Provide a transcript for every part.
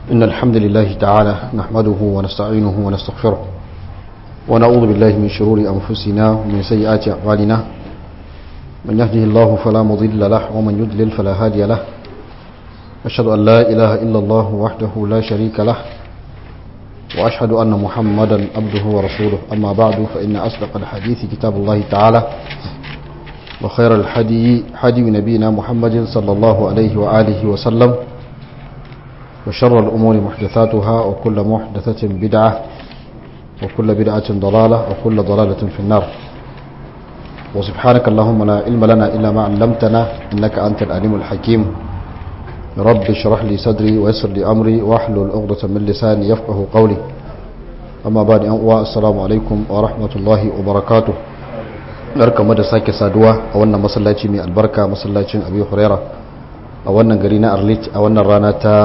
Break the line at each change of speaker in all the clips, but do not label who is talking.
إن الحمد لله تعالى نحمده ونستعينه ونستغفره ونعوذ بالله من شرور أنفسنا ومن سيئات أعمالنا من يهده الله فلا مضل له ومن يضلل فلا هادي له أشهد أن لا إله إلا الله وحده لا شريك له وأشهد أن محمدا عبده ورسوله أما بعد فإن أصدق الحديث كتاب الله تعالى وخير الحدي حدي نبينا محمد صلى الله عليه وآله وسلم وشر الأمور محدثاتها وكل محدثة بدعة وكل بدعة ضلالة وكل ضلالة في النار وسبحانك اللهم لا علم لنا إلا ما علمتنا إنك أنت العليم الحكيم رب اشرح لي صدري ويسر لي أمري واحلل عقدة من لساني يفقه قولي أما بعد السلام عليكم ورحمة الله وبركاته barkamu da sake saduwa a wannan masallaci mai albarka masallacin abi huraira a wannan gari na arlit a wannan rana ta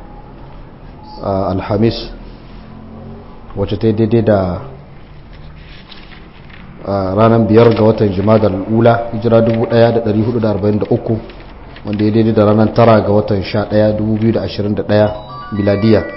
alhamis wacce ta daidai da ranar biyar ga watan jimadar ula hijira 1443 wanda ya daidai da ranar tara ga watan 11 2021 biladiya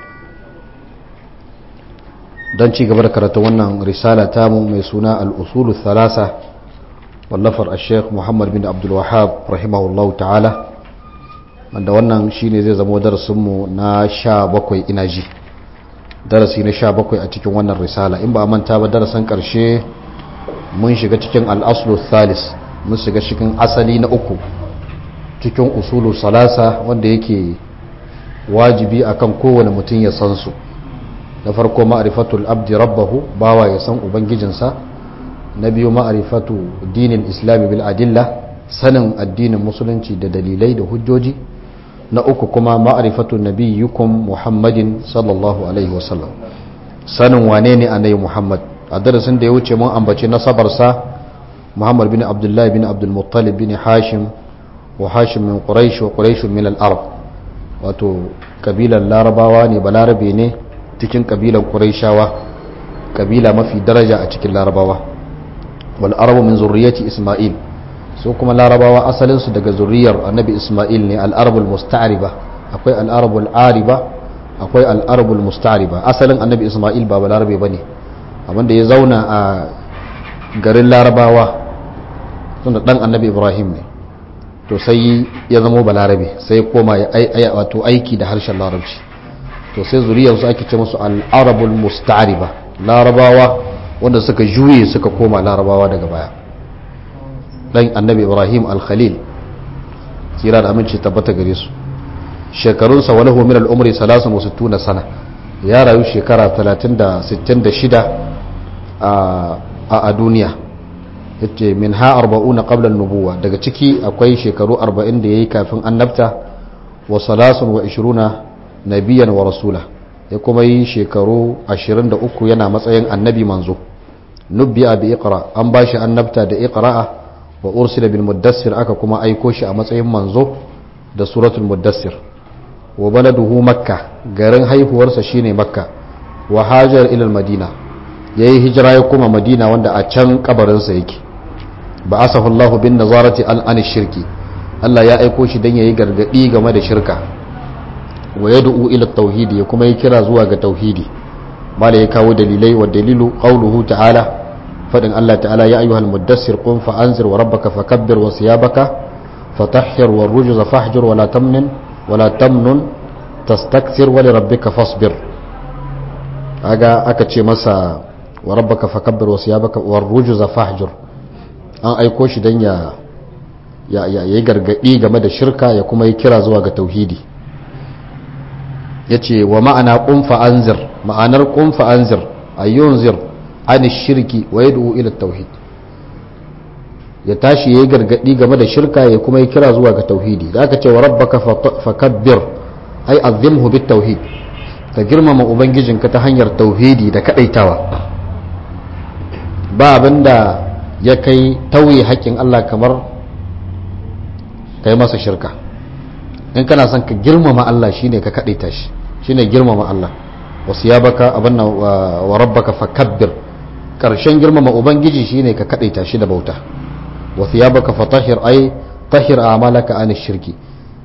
don ci gaba da karatu wannan risala tamu mai suna al'usulu thalasa wallafar a sheikh muhammad bin abdulwahab rahimahullahu ta'ala wanda wannan shine zai zama darasinmu na sha bakwai ina ji darasi na sha bakwai a cikin wannan risala in ba a manta ba darasin karshe mun shiga cikin al'aslu thalis mun shiga cikin asali na uku cikin usulu salasa wanda yake wajibi akan kowane mutum ya san su na farko ma'arifatul abdi rabbahu bawa ya san ubangijinsa na biyu ma'arifatu dinin islami bil adilla sanin addinin musulunci da dalilai da hujjoji na uku kuma ma'arifatu nabiyyukum muhammadin sallallahu alaihi wasallam sanin wane ne annabi muhammad a darasin da ya wuce mun ambaci nasabarsa muhammad bin abdullahi bin abdul muttalib bin hashim wa hashim min quraish wa quraish min al-arab wato kabilan larabawa ne balarabe ne cikin kabilan quraishawa kabila mafi daraja a cikin larabawa wal arabu min zurriyyati isma'il su kuma larabawa asalin su daga zuriyar annabi isma'il ne al arabul musta'riba akwai al arabul ariba akwai al arabul musta'riba asalin annabi isma'il ba balarabe bane abinda ya zauna a garin larabawa tunda dan annabi ibrahim ne to sai ya zama balarabe sai koma ya wato aiki da harshen larabci to sai zuriyarsu ake ce musu al'arabul musta'ariba larabawa wanda suka juye suka koma larabawa daga baya dan annabi ibrahim al-khalil tsira da aminci tabbata gare su shekarunsa wani min al'umri salasun wasu tuna sana ya rayu shekara 366 a duniya yace min ha arba'una qabla nubuwa daga ciki akwai shekaru 40 da yayi kafin annabta wa salasun wa 20 nabiyan wa rasula ya kuma yi shekaru 23 yana matsayin annabi manzo nubbi'a bi iqra an bashi annabta da iqra'a wa ursila bil muddassir aka kuma aiko shi a matsayin manzo da suratul muddassir wa baladuhu makka garin haihuwarsa shine makka wa hajar ila madina yayi hijira ya kuma madina wanda a can kabarinsa yake ba asahu Allahu bin nazarati al an shirki Allah ya aiko shi dan yayi gargadi game da shirka wa yad'u ila tauhid ya kuma yi kira zuwa ga tauhidi mala ya kawo dalilai wa dalilu qawluhu ta'ala fadin Allah ta'ala ya ayyuhal muddassir qum fa anzir wa rabbaka fakabbir wa siyabaka fatahhir wa rujza fahjur wa la tamnin wa la tamnun tastakthir wa li rabbika fasbir kaga aka ce masa wa rabbaka fakabbir wa siyabaka wa rujza fahjur an aiko shi dan ya ya yi gargadi game da shirka ya kuma yi kira zuwa ga tauhidi ya ce wa ma'ana ƙunfa anzir ma'anar ƙunfa anzir a yunzir an shirki wa ya ila tauhid ya tashi ya yi gargaɗi game da shirka ya kuma yi kira zuwa ga tauhidi da aka ce wa rabbaka fakabbir ai azimhu bit tauhid ka girmama ubangijinka ta hanyar tauhidi da kadaitawa ba abinda ya kai tauye haƙƙin Allah kamar kai masa shirka in kana son ka girmama Allah shine ka kadaita shi shine girmama Allah wasu ya baka abin wa rabbaka fakabbir karshen girmama ubangiji shine ka kadaita shi da bauta wasu ya baka fatahir ai tahir a'malaka an shirki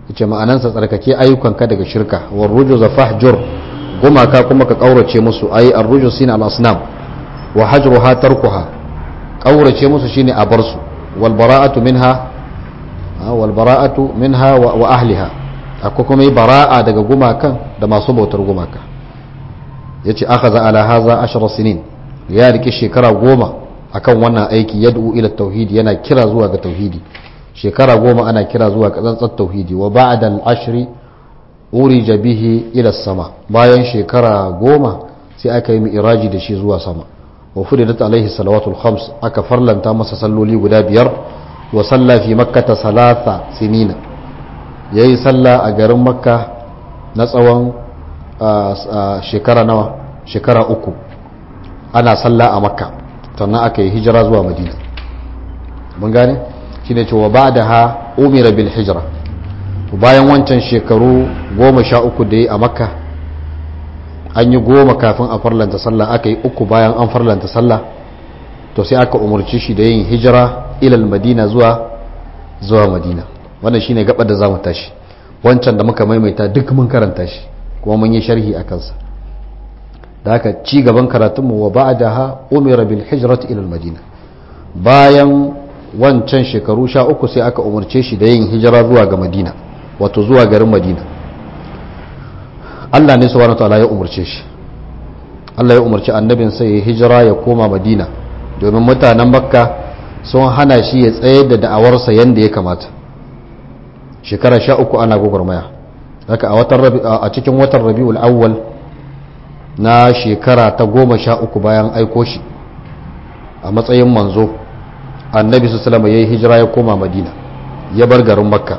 yace ma'anansa tsarkake ayyukanka daga shirka war rujuz fahjur gumaka kuma ka kaurace musu ayi ar-rujuz sine al-asnam wa hajruha tarkuha kaurace musu shine a bar su wal bara'atu minha wal bara'atu minha wa ahliha akwai kuma yi bara'a daga gumakan da masu bautar gumaka yace akhadha ala hadha ashara sinin ya rike shekara goma akan wannan aiki yad'u ila tauhidi yana kira zuwa ga tauhidi shekara goma ana kira zuwa ga tsantsar tauhidi wa ba'da al-ashri urija bihi ila sama bayan shekara goma sai aka yi mi'raji da shi zuwa sama wa furidat alaihi salawatul khams aka farlanta masa salloli guda biyar wa salla fi makkata salasa sinina yayi salla a garin makka na tsawon shekara nawa shekara uku ana salla a makka sannan aka yi hijira zuwa madina mun gane shine cewa ba da ha umira bil hijira bayan wancan shekaru goma sha uku da yi a makka an yi goma kafin a farlanta sallah aka yi uku bayan an farlanta sallah to sai aka umarci shi da yin hijira ilal madina zuwa zuwa madina wannan shine gabar da zamu tashi wancan da muka maimaita duk mun karanta shi kuma mun yi sharhi a kansa da haka ci gaban karatunmu wa ba'daha umira bil hijrati ila al madina bayan wancan shekaru sha uku sai aka umarce shi da yin hijira zuwa ga madina wato zuwa garin madina Allah ne subhanahu wataala ya umarce shi Allah ya umarci annabin sai ya hijira ya koma madina domin mutanen makka sun hana shi ya tsayar da da'awarsa yadda ya kamata shekara sha uku ana gwagwarmaya haka a cikin watan rabi'ul awwal na shekara ta goma sha uku bayan aiko shi a matsayin manzo annabi su salama ya yi hijira ya koma madina ya bar garin makka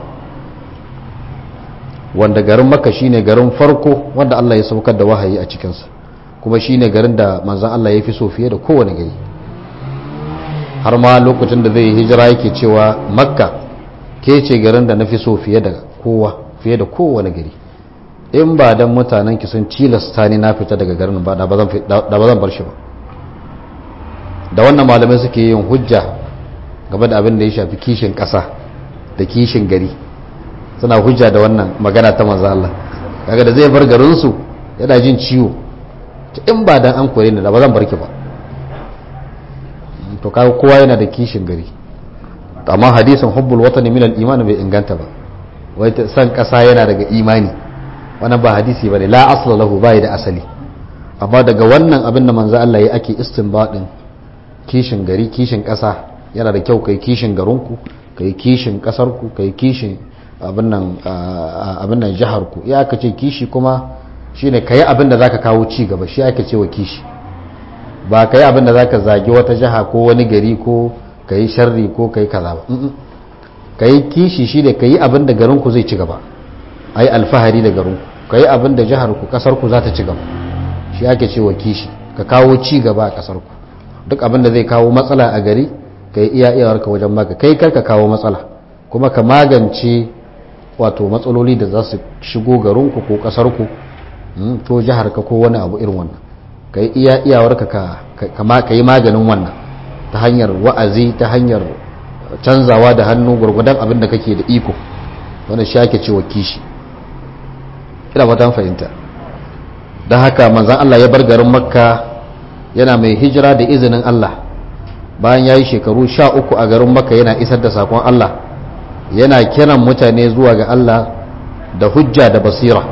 wanda garin makka shine garin farko wanda allah ya saukar da wahayi a cikinsa kuma shine garin da manzan allah ya fi so fiye da kowane gari har ma lokacin da zai yi hijira yake cewa makka ke ce garin da na fi so fiye da kowa fiye da kowane gari in ba dan mutanen ki sun cilasta ni na fita daga garin ba da ba zan bar shi ba da wannan malamai suke yin hujja game da abin da ya shafi kishin ƙasa da kishin gari suna hujja da wannan magana ta manzo Allah kaga da zai bar garin su yana jin ciwo in ba dan an kore ni da ba zan bar ki ba to kaga kowa yana da kishin gari amma hadisin hubbul watani min al-iman bai inganta ba wai san ƙasa yana daga imani wannan ba hadisi bane la asla lahu bai da asali amma daga wannan abin da manzo Allah ya ake istinbadin kishin gari kishin ƙasa yana da kyau kai kishin garinku kai kishin ƙasarku kai kishin abin nan abin nan jihar ku ya aka ce kishi kuma shine kai abin da zaka kawo ci gaba shi aka ce wa kishi ba kai abin da zaka zagi wata jiha ko wani gari ko kai sharri ko kai kaza ba kai kishi shine kai abin da garinku zai ci gaba ai alfahari da garinku ka yi abin da jiharku kasarku za ta ci gaba shi ake cewa kishi ka kawo ci gaba a kasarku duk abin da zai kawo matsala a gari ka yi iya iyawarka wajen maka kai kar ka kawo matsala kuma ka magance wato matsaloli da za su shigo garinku ko kasarku ko jiharka ko wani abu irin wannan ka yi iya iyawarka ka yi maganin wannan ta hanyar wa'azi ta hanyar canzawa da hannu gwargwadon abin da kake da iko wannan shi ake cewa kishi ina fatan fahimta don haka manzan Allah ya bar garin makka yana mai hijira da izinin Allah bayan ya yi shekaru sha uku a garin makka yana isar da sakon Allah yana kiran mutane zuwa ga Allah da hujja da basira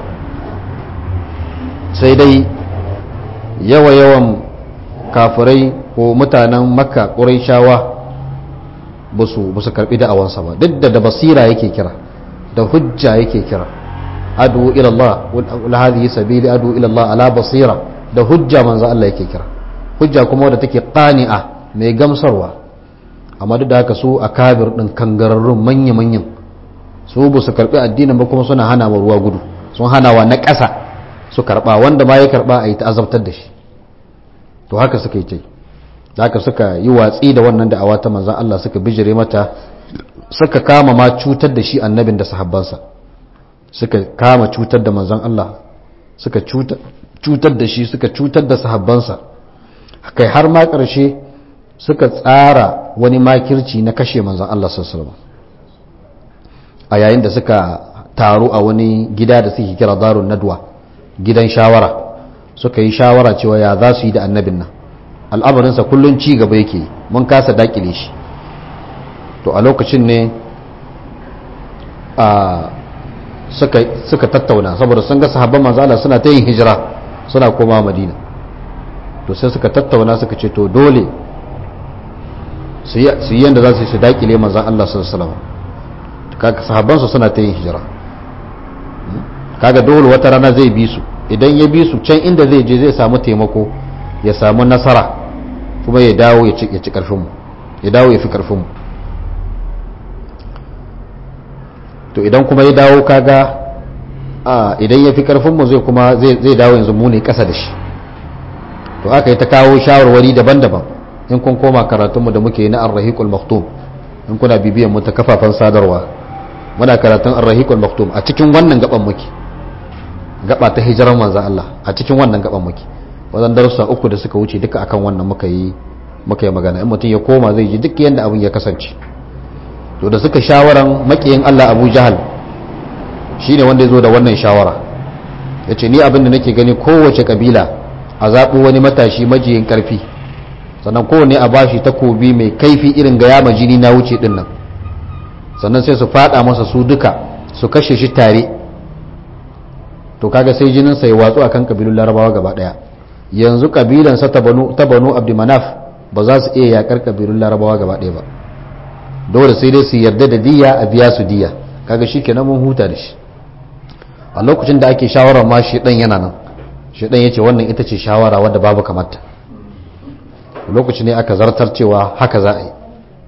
sai dai yawa-yawan kafirai ko mutanen makka ƙuraishawa ba su karɓi da'awansa ba duk da da basira yake kira da hujja yake kira adu ila Allah wal hadhihi sabili adu ila Allah ala basira da hujja manzo Allah yake kira hujja kuma wadda take qani'a mai gamsarwa amma duk da haka su akabir din kangararrun manya manyan su ba su karbi addinin ba kuma suna hana wa ruwa gudu sun hana wa na ƙasa su karba wanda ma ya karba a yi ta'azabtar da shi to haka suka yi tai haka suka yi watsi da wannan da'awa ta manzon Allah suka bijire mata suka kama ma cutar da shi annabin da sahabbansa suka kama cutar da manzon Allah suka cutar da shi suka cutar da sahabbansa kai har ma ƙarshe suka tsara wani makirci na kashe manzon Allah sallallahu a yayin da suka taro a wani gida da suke kira darun nadwa gidan shawara suka yi shawara cewa ya za su yi da annabin nan al'amarinsa kullum ci gaba yake mun kasa dakile shi to a lokacin ne a suka tattauna saboda sun ga sahabban manzala suna ta yin hijira suna koma madina to sai suka tattauna suka ce to dole su yi yadda za su yi su dakile manzan Allah sallallahu kaga sahabbansu suna ta yin hijira kaga dole wata rana zai bi su idan ya bi su can inda zai je zai samu taimako ya samu nasara kuma ya dawo ya ci karfinmu ya dawo ya fi karfinmu to idan kuma ya dawo kaga idan ya fi karfinmu zai kuma zai dawo yanzu mu ne kasa da shi to aka yi ta kawo shawarwari daban-daban in kun koma karatunmu da muke na arrahiqul maktum in kuna bibiyan mu ta kafafen sadarwa muna karatun arrahiqul maktum a cikin wannan gaban muke gaba ta hijirar manzan Allah a cikin wannan gaban muke wajen darussa uku da suka wuce duka akan wannan muka yi muka yi magana in mutum ya koma zai ji duk yadda abin ya kasance to da suka shawaran makiyin Allah Abu Jahal shine wanda ya zo da wannan shawara yace ni abin da nake gani kowace kabila a zaɓo wani matashi majiyin karfi sannan kowane a bashi takobi mai kaifi irin ga yama jini na wuce din nan sannan sai su fada masa su duka su kashe shi tare to kaga sai jinin sa ya watsu akan kabilun larabawa gaba daya yanzu kabilan sa ta banu ta banu abdumanaf ba za su iya yakar kabilun larabawa gaba daya ba dole sai dai su yarda da diya a biya su diya kaga shikenan mun huta da shi a lokacin da ake shawarar ma shi dan yana nan shi dan yace wannan ita ce shawara wadda babu kamata lokaci ne aka zartar cewa haka za a yi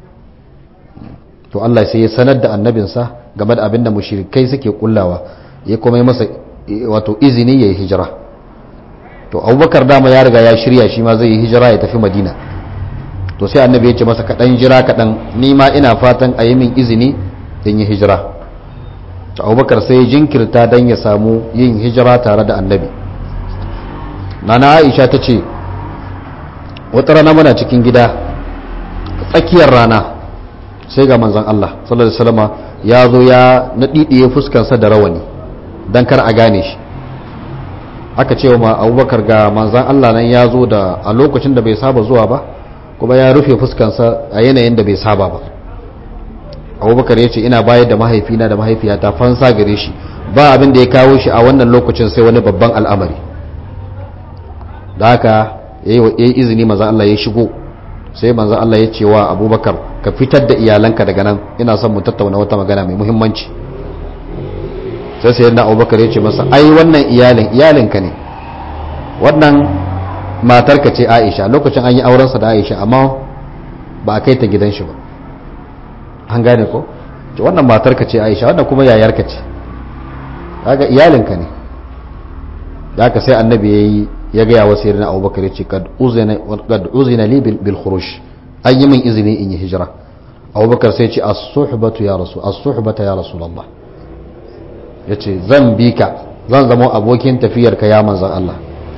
to Allah sai ya sanar da annabinsa game da abin da mushrikai suke kullawa ya kuma yi masa wato izini ya yi hijira to abubakar dama ya riga ya shirya shi ma zai yi hijira ya tafi madina to sai annabi ya ce masa kaɗan jira kaɗan ni ma ina fatan a yi min izini in yi hijira to abubakar sai ya jinkirta don ya samu yin hijira tare da annabi nana aisha ta ce wata rana muna cikin gida tsakiyar rana sai ga manzan Allah sallallahu alaihi wasallama ya zo ya naɗiɗiye fuskarsa da rawani don kar a gane shi aka ce ma abubakar ga manzan Allah nan ya zo da a lokacin da bai saba zuwa ba kuma ya rufe fuskarsa a yanayin da bai saba ba abubakar ya ce ina bayar da mahaifina da mahaifiyata fansa gare shi ba abin da ya kawo shi a wannan lokacin sai wani babban al'amari da haka ya yi izini manzan Allah ya shigo sai manzan Allah ya ce wa abubakar ka fitar da iyalanka daga nan ina son mu tattauna wata magana mai muhimmanci sai sai na abubakar ya ce masa ai wannan iyalin iyalinka ne wannan matarka ce aisha lokacin an yi aurensa da aisha amma ba a kai ta gidan shi ba an gane ko ce wannan matarka ce aisha wannan kuma yayarka ce kaga iyalinka ne da haka sai annabi ya yi ya gaya wa sayyidina abubakar ya ce kad uzina li bil khuruj an yi min izini in yi hijira abubakar sai ce as-suhbatu ya rasul as-suhbata ya rasulullah yace zan bi ka zan zama abokin tafiyar ka ya manzon Allah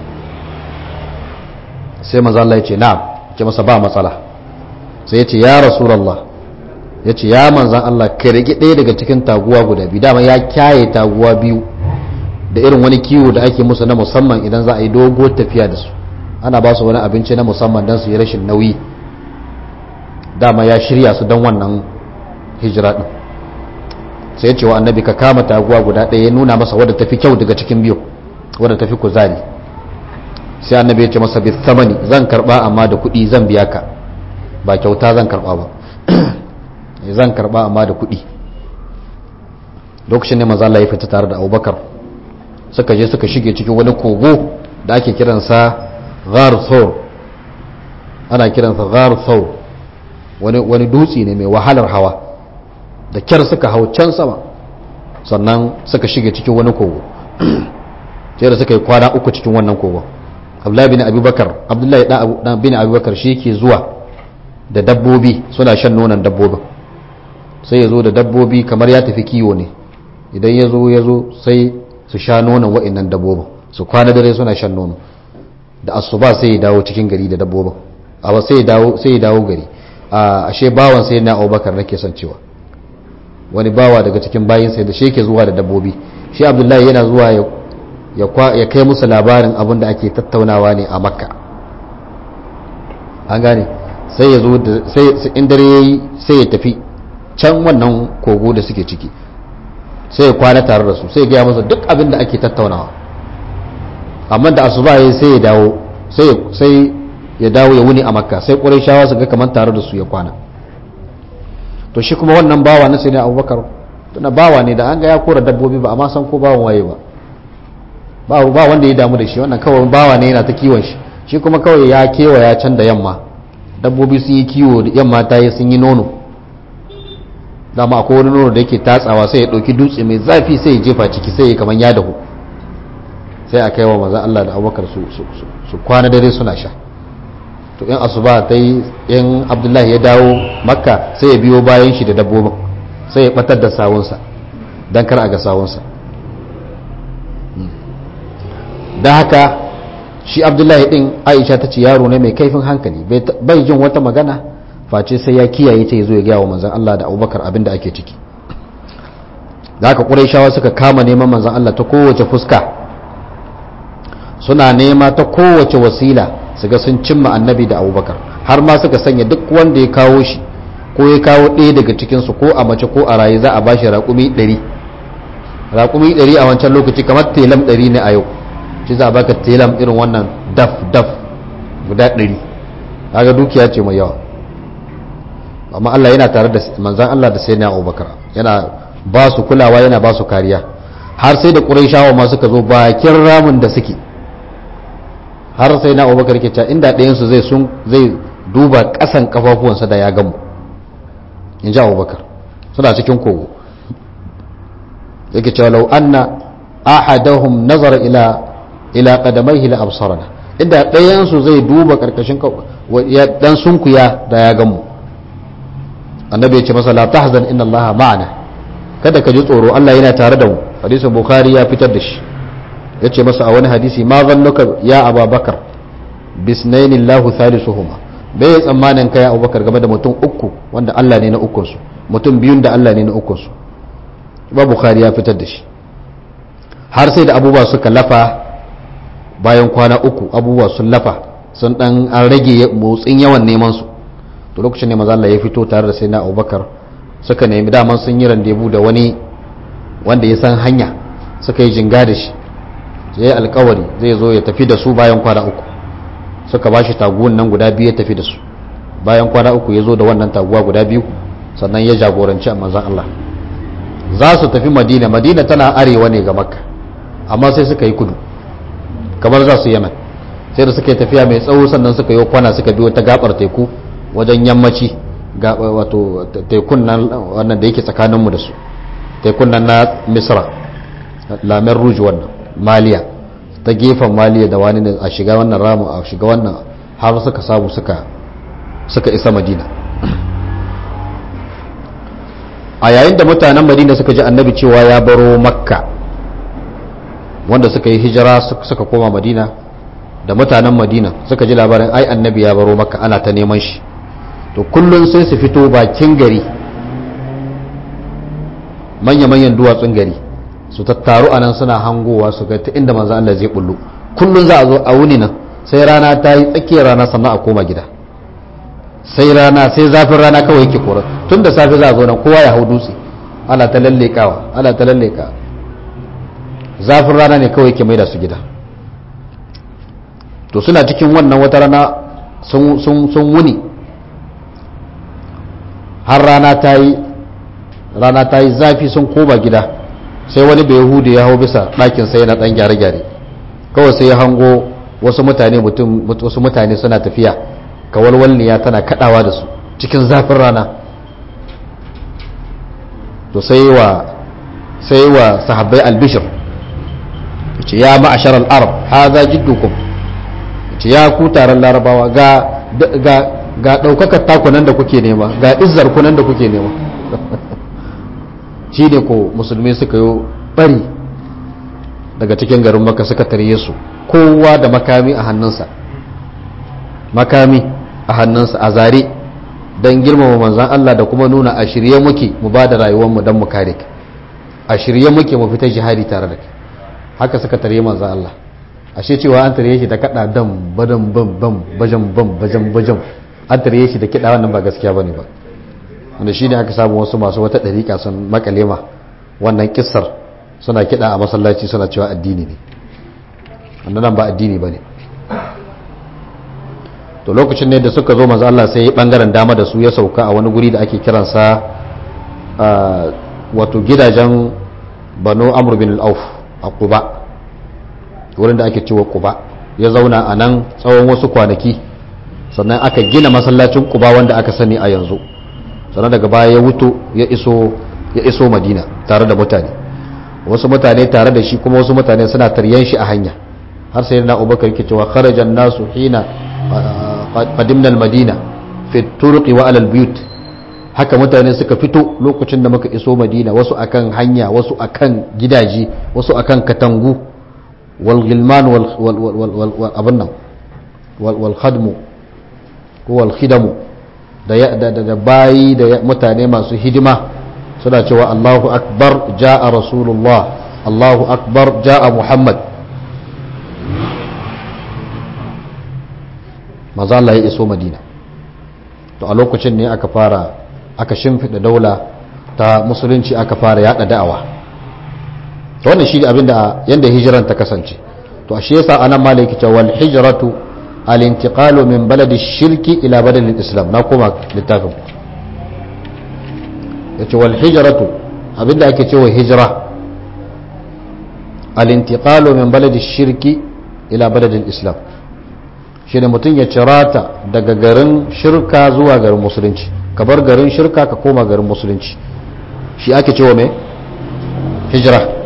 sai manzon Allah ya ce na'am ce masa ba matsala sai ya ce ya rasulullah ya ce ya manzon Allah ka rage ɗaya daga cikin taguwa guda biyu dama ya kyaye taguwa biyu da irin wani kiwo da ake musu na musamman idan za a yi dogo tafiya da su ana ba su wani abinci na musamman don su yi rashin nauyi dama ya shirya su don wannan hijira din sai ya ce wa annabi ka kama taguwa guda ɗaya ya nuna masa wadda tafi kyau daga cikin biyu wadda tafi kuzari sai annabi ya ce masa bis samani zan karba amma da kuɗi zan biya ka ba kyauta zan karba ba zan karba amma da kuɗi lokacin ne maza Allah ya fita tare da Abubakar suka je suka shige cikin wani kogo da ake kiransa Ghar Thawr ana kiransa Ghar Thawr wani wani dutse ne mai wahalar hawa da kyar suka hau can sama sannan suka shige cikin wani kogo sai da suka yi kwana uku cikin wannan kogo Abdullahi bin Abubakar Abdullahi dan bin Abubakar shi yake zuwa da dabbobi suna shan nonon dabbobin sai ya zo da dabbobi kamar ya tafi kiwo ne idan ya zo ya zo sai su sha nonon wa'annan dabbobin su kwana dare suna shan nono da asuba sai ya dawo cikin gari da dabbobin a sai ya dawo sai ya dawo gari a ashe bawan sai na Abubakar nake son cewa wani bawa daga cikin bayinsa da shi yake zuwa da dabbobi shi abdullahi yana zuwa ya kai musu labarin abin da ake tattaunawa ne a makka an gane sai ya zo in dare ya yi sai ya tafi can wannan kogo da suke ciki sai ya kwana tare da su sai ya gaya masa duk abin da ake tattaunawa amma da asuba ya sai ya dawo sai ya dawo ya wuni a makka sai ƙwarai shawa su ga kamar tare da su ya kwana to shi kuma wannan bawa na sai ne abubakar tuna bawa ne da an ga ya kora dabbobi ba amma san ko bawan waye ba ba wanda ya damu da shi wannan kawai bawa ne yana ta kiwon shi shi kuma kawai ya kewaya can da yamma dabbobi sun yi kiwo da yamma ta yi sun yi nono dama akwai wani nono da yake tatsawa sai ya ɗauki dutse mai zafi sai ya jefa ciki sai ya kamar ya dahu sai a kai wa maza Allah da abubakar su kwana dare suna sha to in asuba ta yi in abdullahi ya dawo makka sai ya biyo bayan shi da dabbobin sai ya batar da sawunsa don kar a ga sawunsa don haka shi abdullahi din aisha ta ce yaro ne mai kaifin hankali bai jin wata magana face sai ya kiyaye ta zo ya gaya wa manzan Allah da abubakar abin da ake ciki da haka ƙuraishawa suka kama neman manzan Allah ta kowace fuska suna nema ta kowace wasila su ga sun cimma annabi da abubakar har ma suka sanya duk wanda ya kawo shi ko ya kawo ɗaya daga cikinsu ko a mace ko a raye za a ba shi raƙumi ɗari raƙumi ɗari a wancan lokaci kamar telam ɗari ne a yau shi za a baka telam irin wannan daf daf guda ɗari kaga dukiya ce mai yawa amma Allah yana tare da manzan Allah da sai na abubakar yana ba su kulawa yana ba su kariya har sai da ƙuraishawa ma suka zo bakin ramin da suke har sai na abubakar ke cewa inda ɗayansu zai sun zai duba ƙasan kafafuwansa da ya gamu in ji abubakar suna cikin kogo yake cewa lau anna ahadahum nazara ila ila qadamaihi la absarana inda ɗayansu zai duba karkashin ya dan sunkuya da ya gamu annabi ya ce masa la tahzan inna allaha ma'ana kada ka ji tsoro Allah yana tare da mu hadisin bukhari ya fitar da shi ya ce masa a wani hadisi ma zannuka ya ababakar bisnaini Allahu salisuhuma bai ya tsammanin kai abubakar game da mutum uku wanda Allah ne na ukunsu mutum biyun da Allah ne na ukunsu ba bukhari ya fitar da shi har sai da abubuwa suka lafa bayan kwana uku abubuwa sun lafa sun dan an rage motsin yawan neman su to lokacin ne maza Allah ya fito tare da sayyidina abubakar suka nemi daman sun yi randebu da wani wanda ya san hanya suka yi jinga da shi ya yi alkawari zai zo ya tafi da su bayan kwana uku suka ba shi taguwan nan guda biyu ya tafi da su bayan kwana uku ya zo da wannan taguwa guda biyu sannan ya jagoranci a manzan Allah za su tafi madina madina tana arewa ne ga makka amma sai suka yi kudu kamar za su yaman sai da suka yi tafiya mai tsawo sannan suka yi kwana suka biyo ta gabar teku wajen yammaci wato tekun nan wannan da yake tsakaninmu da su tekun nan na misra lamen rouge wannan maliya ta gefen maliya da wani a shiga wannan ramu a shiga wannan har suka samu suka suka isa madina a yayin da mutanen madina suka ji annabi cewa ya baro makka wanda suka yi hijira suka koma madina da mutanen madina suka ji labarin ai annabi ya baro makka ana ta neman shi to kullum sai su fito bakin gari manya-manyan duwatsun gari su tattaru a nan suna hangowa su ga ta inda manzo Allah zai bullo kullum za a zo a wuni nan sai rana ta yi tsakiyar rana sannan a koma gida sai rana sai zafin rana kawai yake kora tun da safe za a zo nan kowa ya hau dutse ana ta lallekawa ana ta lalleka zafin rana ne kawai yake maida su gida to suna cikin wannan wata rana sun wuni har rana ta yi rana ta yi zafi sun koma gida sai wani bai hudu ya hau bisa ɗakin sai na ɗan gyare-gyare kawai sai ya hango wasu mutane mutum wasu mutane suna tafiya kawalwalniya tana kadawa da su cikin zafin rana to sai wa sai wa sahabbai albishir ce ya ma'ashar al'arab haza jiddukum ce ya ku taron larabawa ga ga ga daukakar takunan da kuke nema ga izzar kunan da kuke nema shi ne ko musulmi suka yi bari daga cikin garin maka suka tarye su kowa da makami a hannunsa makami a hannunsa a zare don girmama manzan Allah da kuma nuna a shirye muke mu ba da rayuwarmu don mu kare ka a shirye muke mu fita jihadi tare da kai haka suka tare manzan Allah ashe cewa an tare shi da kada dam badan bam bam bajan bam bajan bajan an tare shi da kida wannan ba gaskiya bane ba wanda shine aka samu wasu masu wata dariƙa sun makalema wannan kissar suna kida a masallaci suna cewa addini ne wannan ba addini bane to lokacin ne da suka zo manzo Allah sai ya bangaren dama da su ya sauka a wani guri da ake kiransa wato gidajen Banu Amr bin al-Auf a Quba wurin da ake cewa Quba ya zauna a nan tsawon wasu kwanaki sannan aka gina masallacin Quba wanda aka sani a yanzu sannan daga baya ya wuto ya iso ya iso Madina tare da mutane wasu mutane tare da shi kuma wasu mutane suna taryan shi a hanya har sai na Abubakar yake cewa kharajan nasu hina qadimna al-Madina fi turqi wa alal buyut haka mutane suka fito lokacin da muka iso Madina wasu akan hanya wasu akan gidaje wasu akan katangu والغلمان والابنم والخدم ko walhidamu da bayi da mutane masu hidima suna cewa Allahu akbar ja'a rasulullah Allahu akbar ja'a Muhammad maza Allah ya iso Madina to a lokacin ne aka fara aka shimfiɗa daula ta musulunci aka fara yada da'awa to wannan shi abinda yanda hijiran ta kasance to ashe yasa anan malaki ta wal hijratu al intiqalu min baladi shirki ila baladi islam na koma littafin yace wal hijratu abinda ake cewa hijra al intiqalu min baladi shirki ila baladi islam shine mutum ya cirata daga garin shirka zuwa garin musulunci ka bar garin shirka ka koma garin musulunci shi ake cewa me hijra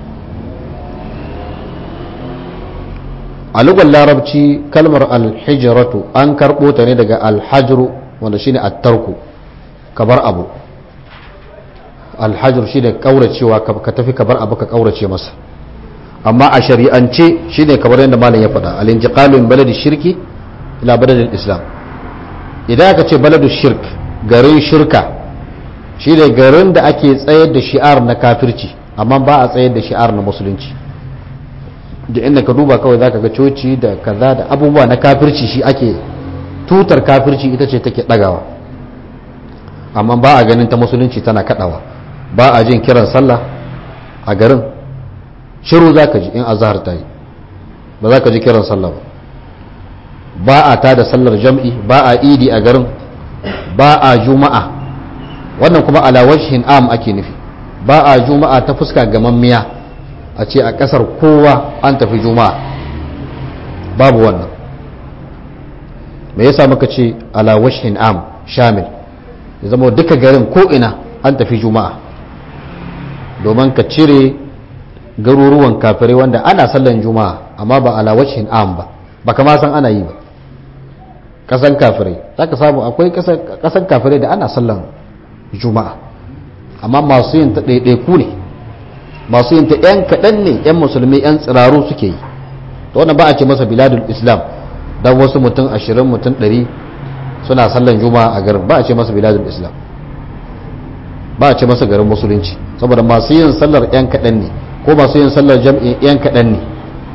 a lugar larabci kalmar alhijratu an karɓo ta ne daga alhajru wanda shine attarku ka bar abu alhajru shine kauracewa ka tafi ka bar abu ka kaurace masa amma a shari'ance shine kamar yadda malam ya faɗa al-intiqalu min baladi shirki ila baladi islam idan aka ce baladu shirk garin shirka shine garin da ake tsayar da shi'ar na kafirci amma ba a tsayar da shi'ar na musulunci da inda ka duba kawai zaka ga coci da kaza da abubuwa na kafirci shi ake tutar kafirci ita ce take dagawa amma ba a ganin ta musulunci tana kadawa ba a jin kiran sallah a garin shiru zaka ji in azhar ta yi ba za ka ji kiran sallah ba ba a tada sallar jam'i ba a idi a garin ba a juma'a wannan kuma ala wajhin am ake nufi ba a juma'a ta fuska gamammiya a ce a kasar kowa an tafi juma'a babu wannan me yasa muka ce ala wajhin am shamil ya zama duka garin ko ina an tafi juma'a domin ka cire garuruwan kafirai wanda ana sallan juma'a amma ba ala wajhin am ba ba kama san ana yi ba kasan kafirai za ka samu akwai kasan kafirai da ana sallan juma'a amma masu yin ta ɗaiɗaiku ne masu yin ta 'yan kaɗan ne 'yan musulmi 'yan tsiraru suke yi to wannan ba a ce masa biladul islam don wasu mutum ashirin mutum ɗari suna sallan juma'a a garin ba a ce masa biladul islam ba a ce masa garin musulunci saboda masu yin sallar 'yan kaɗan ne ko masu yin sallar jam'i 'yan kaɗan ne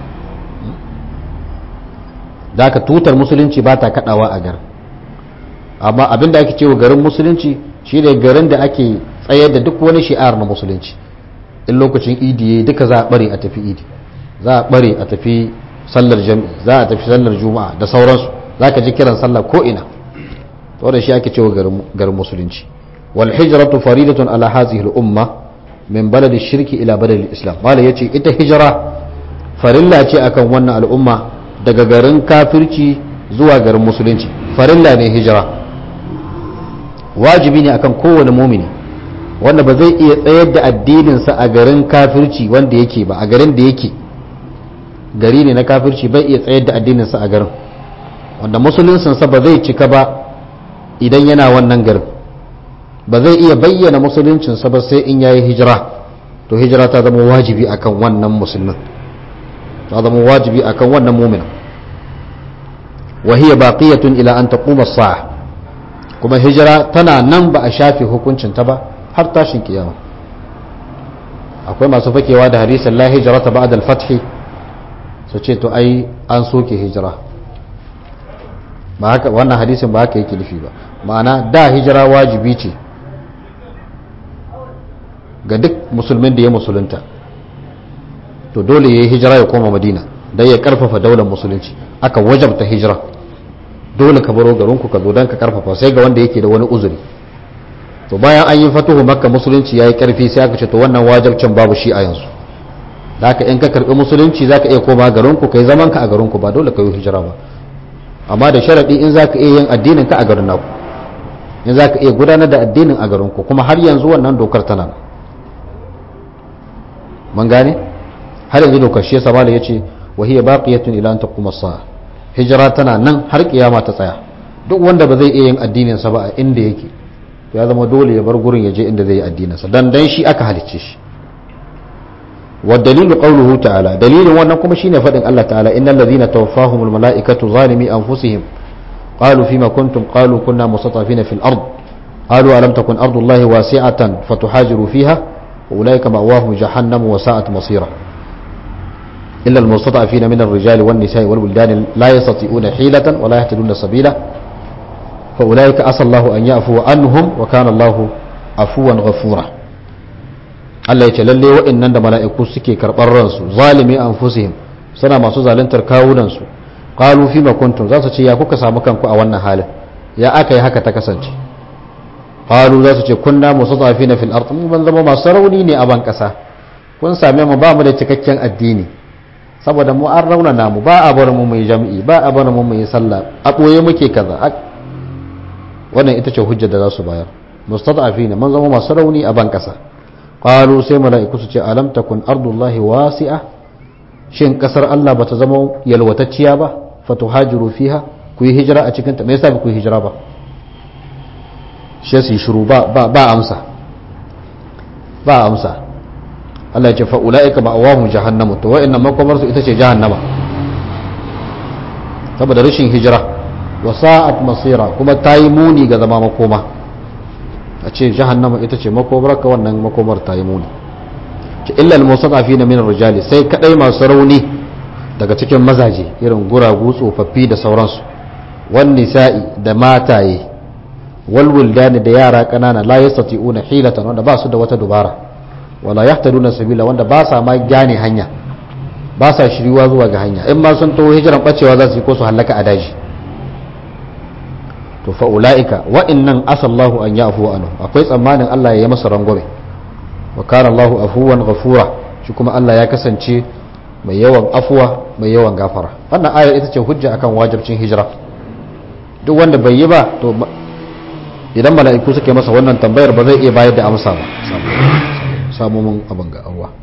da aka tutar musulunci ba ta kaɗawa a garin amma abinda ake cewa garin musulunci shi ne garin da ake tsayar da duk wani shi'ar na musulunci in lokacin idi ya duka za a bare a tafi idi za a bare a tafi sallar jam'i za a tafi sallar juma'a da sauransu za ka ji kiran sallah ko ina to da shi ake cewa garin musulunci wal hijratu faridatun ala hadhihi al umma min baladi shirki ila baladi islam mala yace ita hijira farilla ce akan wannan al'umma daga garin kafirci zuwa garin musulunci farilla ne hijira wajibi ne akan kowane mumini wanda ba zai iya tsayar da addininsa a garin kafirci wanda yake ba a garin da yake gari ne na kafirci bai iya tsayar da addininsa a garin wanda musuluncinsa ba zai cika ba idan yana wannan garin ba zai iya bayyana musuluncinsa ba sai in yayi hijira to hijira ta zama wajibi akan wannan musulmin ta zama wajibi akan wannan mumin wa hiya baqiyatun ila an taquma as-sa'a kuma hijira tana nan ba a shafe hukuncin ta ba har tashin kiyama akwai masu fakewa da hadisin la hijrata ba'da al-fath su ce to ai an soke hijira ba haka wannan hadisin ba haka yake nufi ba ma'ana da hijira wajibi ce ga duk musulmin da ya musulunta to dole ya yi hijira ya koma madina don ya karfafa daular musulunci aka wajabta hijira dole ka baro garinku ka zo don ka karfafa sai ga wanda yake da wani uzuri to bayan an yi fatuhu makka musulunci ya yi karfi sai aka ce to wannan wajabcin babu shi a yanzu da haka in ka karbi musulunci za ka iya koma garinku ka yi zaman ka a garinku ba dole ka yi hijira ba amma da sharaɗi in za ka iya yin addinin ka a garin naku in za ka iya gudanar da addinin a garinku kuma har yanzu wannan dokar tana nan man gane har yanzu dokar shi yasa da yace wa hiya baqiyatun ila an taquma as-sa'a hijira tana nan har kiyama ta tsaya duk wanda ba zai iya yin addinin sa ba a inda yake to ya zama dole ya bar gurin ya je inda zai yi addinin sa dan dan shi aka halicce shi wa dalilu qawluhu ta'ala dalilin wannan kuma shine fadin Allah ta'ala innal ladhina tawaffahumul malaikatu zalimi anfusihim qalu fima kuntum qalu kunna mustatafina fil ard qalu alam takun ardullahi wasi'atan fatuhajiru fiha أولئك مأواهم جهنم وساءت مصيرا إلا المستضعفين من الرجال والنساء والولدان لا يستطيعون حيلة ولا يهتدون سبيلا فأولئك أسى الله أن يعفو عنهم وكان الله عفوا غفورا Allah ya ce lalle waɗannan da mala'iku suke karɓar ransu zalimi anfusihim suna masu zaluntar kawunansu qalu fi ma kuntum za su ce ya kuka samu kanku a wannan halin ya aka yi haka ta kasance qalu za su ce kunna mustatafina fil ard mun ban zama masu rauni ne a ban kasa kun same mu ba mu da cikakken addini saboda mu an raunana mu ba a bar mu mai jami'i ba a bar mu mai sallah a boye muke kaza wannan ita ce hujjar da za su bayar mustatafina mun zama masu rauni a ban kasa qalu sai mala'iku su ce alam takun ardullahi wasi'a shin kasar Allah bata zama yalwatacciya ba fatuhajiru fiha ku yi hijira a cikin ta me yasa ku yi hijira ba shi su yi shiru ba amsa ba amsa Allah ya ce fa'ula'ika ma'awahu jahannamu to wa'in nan makomarsu ita ce jahannama saboda rashin hijira wa sa'at masira kuma ta yi muni ga zama makoma a ce jahannama ita ce makomar ka wannan makomar ta yi muni ce illa al-musatafi na minar rijali sai kadai masu rauni daga cikin mazaje irin guragu tsofaffi da sauransu wani sa'i da mataye walwuldani da yara kanana la yastati'una hilatan wanda ba su da wata dubara wala yahtaduna sabila wanda ba sa ma gane hanya ba sa shiriwa zuwa ga hanya in ma sun taho hijiran bacewa za su yi ko su hallaka a daji to fa ulaika wa innan asallahu an yafu anhu akwai tsammanin Allah ya yi masa rangwame wa kana Allahu afuwan ghafura shi kuma Allah ya kasance mai yawan afuwa mai yawan gafara wannan ayar ita ce hujja akan wajibcin hijira duk wanda bai yi ba to idan mala'iku suke masa wannan tambayar ba zai iya bayar da amsa ba samu mun abin ga Allah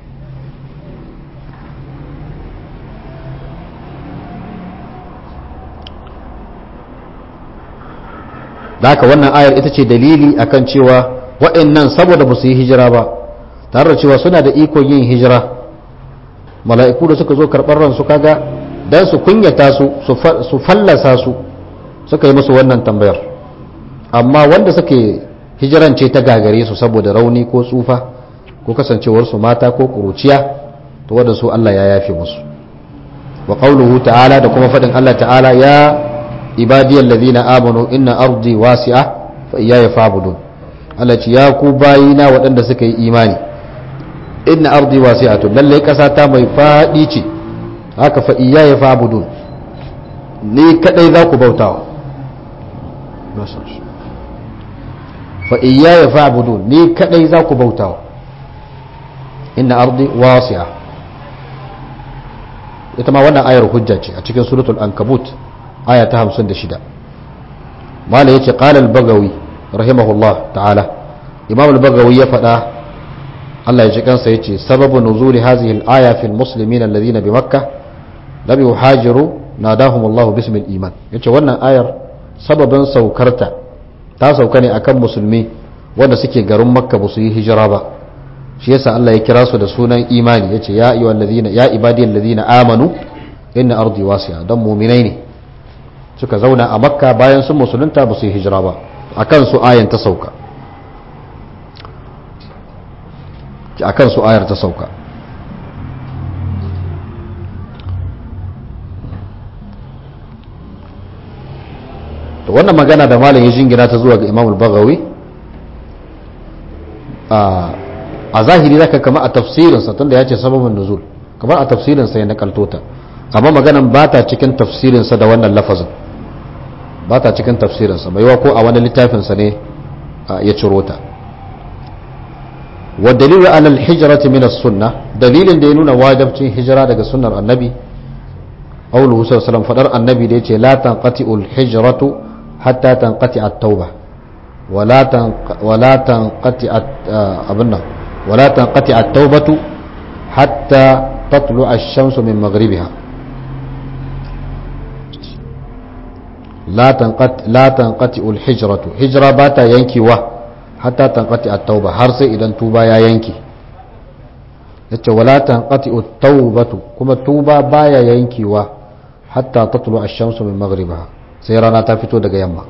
da haka wannan ayar ita ce dalili akan cewa waɗannan saboda ba su yi hijira ba tare da cewa suna da ikon yin hijira mala'iku da suka zo karɓar ransu kaga don su kunyata su su fallasa su suka yi musu wannan tambayar amma wanda suke hijirance ta gagare su saboda rauni ko tsufa ko kasancewarsu mata ko kuruciya to wanda su Allah ya yafe musu wa qawluhu ta'ala da kuma fadin Allah ta'ala ya ibadiyal ladina amanu inna ardi wasi'a fa iyaya fa'budun Allah ce ya ku bayina waɗanda suka yi imani inna ardi wasi'atun lalle kasa ta mai fadi ce haka fa iyaya fa'budun ni kadai za ku bautawa fa iyaya fa'budun ni kadai za ku bautawa inna ardi wasi'a ita ma wannan ayar hujja ce a cikin suratul ankabut aya ta 56 mala yace qala al-bagawi rahimahullah ta'ala imam al-bagawi ya faɗa Allah ya ji kansa yace sababu nuzuli hadhihi al-aya fi al-muslimin alladhina bi makkah lam yuhajiru nadahum Allah bismi al-iman yace wannan ayar sababin saukarta ta sauka ne akan musulmi wanda suke garin makka ba su yi hijira ba shi yasa Allah ya kira su da sunan imani yace ya ayyuhal ladina ya ibadiyal ladina amanu inna ardi wasi'a dan mu'minai ne suka zauna a makka bayan sun musulunta ba su yi hijira ba akan su ayan ta sauka akan su ayar ta sauka to wannan magana da malam ya jingina ta zuwa ga imamul bagawi a zahiri zaka kama a tafsirinsa tunda ya ce sababin nuzul kamar a tafsirinsa ya nakalto ta amma maganan ba ta cikin tafsirinsa da wannan lafazin ba ta cikin tafsirinsa mai ko a wani littafinsa ne ya ciro ta wa dalilu ala al-hijrati min as-sunnah dalilin da ya nuna wajibcin hijira daga sunnar annabi qawluhu sallallahu alaihi wasallam fadar annabi da yace la tanqati'u al-hijratu hatta tanqati at-tauba wala tan wala tanqati abunna wala tanqati at-taubatu hatta tatlu ash-shamsu min maghribiha la tanqati la tanqati al-hijratu hijra bata yankiwa hatta tanqati at-tauba har sai idan tuba ya yanki yace wala tanqati at-taubatu kuma tuba baya yankiwa hatta tatlu ash-shamsu min maghribiha sai rana ta fito daga yamma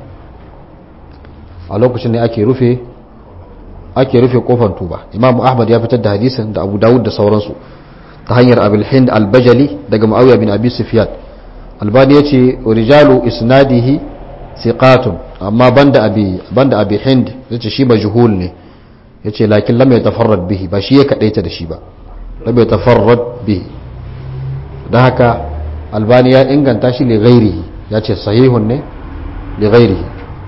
a lokacin ne ake rufe ake rufe kofar tuba imam ahmad ya fitar da hadisin da abu dawud da sauransu ta hanyar abul hind al-bajali daga muawiya bin abi sufyan albani yace rijalu isnadihi siqatun amma banda abi banda abi hind yace shi majhul ne yace lakin lam yatafarrad bihi ba shi ya kadaita da shi ba lam yatafarrad bihi dan haka albani ya inganta shi li ghairihi yace sahihun ne li ghairihi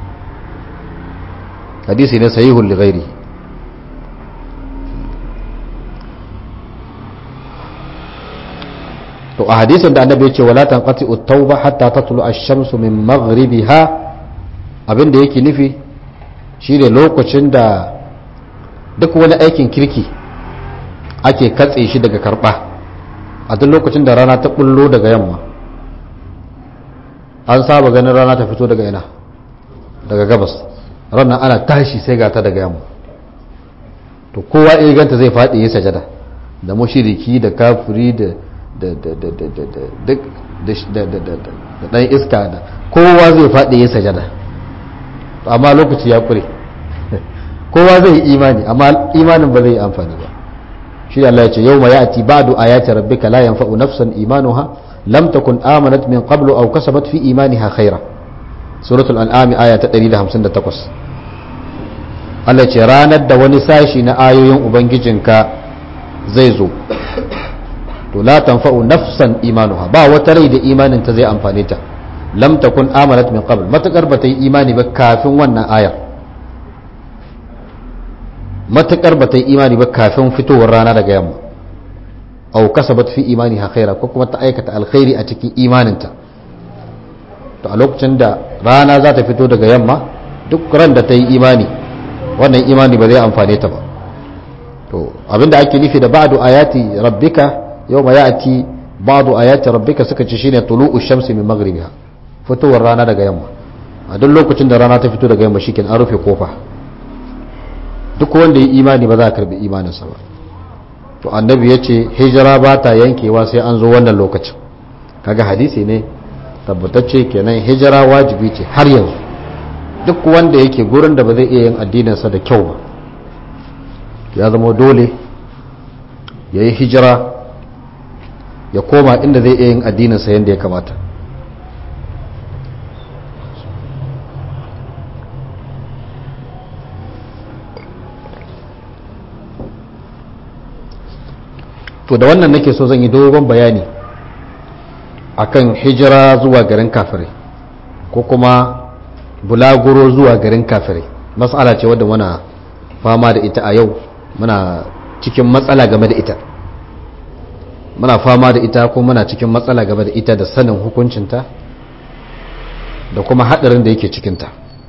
hadisi ne sahihun li ghairihi to a hadisin da annabi ya ce wala tanqati at-tauba hatta tatlu ash-shamsu min maghribiha abinda yake nufi shine lokacin da duk wani aikin kirki ake katse shi daga karba a duk lokacin da rana ta bullo daga yamma an saba ganin rana ta fito daga ina daga gabas ranar ana tashi sai ga ta daga yamma to kowa iya ganta zai faɗi ya sajada da mushiriki da kafiri da da ɗan iska da kowa zai faɗi ya sajada amma lokaci ya ƙure kowa zai yi imani amma imanin ba zai yi amfani ba shi Allah ya ce yau ma ya ati ba'du ayati rabbika la yanfa'u nafsan imanuha lam takun amanat min qablu aw kasabat fi imaniha khaira suratul an'am aya ta 158 Allah ce ranar da wani sashi na ayoyin ubangijinka zai zo to la tanfa'u nafsan imanuha ba wata rai da imanin ta zai amfane ta lam takun amanat min qabl matakar bata yi imani ba kafin wannan ayar matakar bata yi imani ba kafin fitowar rana daga yamma aw kasabat fi imaniha khaira ko kuma ta aikata alkhairi a cikin imaninta to a lokacin da rana za ta fito daga yamma duk ran da ta yi imani wannan imani ba zai amfane ta ba to abinda ake nufi da ba'du ayati rabbika yau ma ya'ti ba'du ayati rabbika suka ce shine tulu'u shamsi min maghribiha fitowar rana daga yamma a duk lokacin da rana ta fito daga yamma shikin an rufe kofa duk wanda ya imani ba za a karbi imaninsa ba to annabi ya ce hijira ba ta yankewa sai an zo wannan lokacin kaga hadisi ne tabbatacce kenan hijira wajibi ce har yanzu duk wanda yake gurin da ba zai iya yin addininsa da kyau ba ya zama dole ya yi hijira ya koma inda zai iya yin addininsa yadda ya kamata to da wannan nake so zan yi dogon bayani akan hijira zuwa garin kafirai ko kuma bulaguro zuwa garin kafirai matsala ce wadda muna fama da ita a yau muna cikin matsala game da ita muna fama da ita ko muna cikin matsala game da ita da sanin hukuncinta da kuma haɗarin da yake cikinta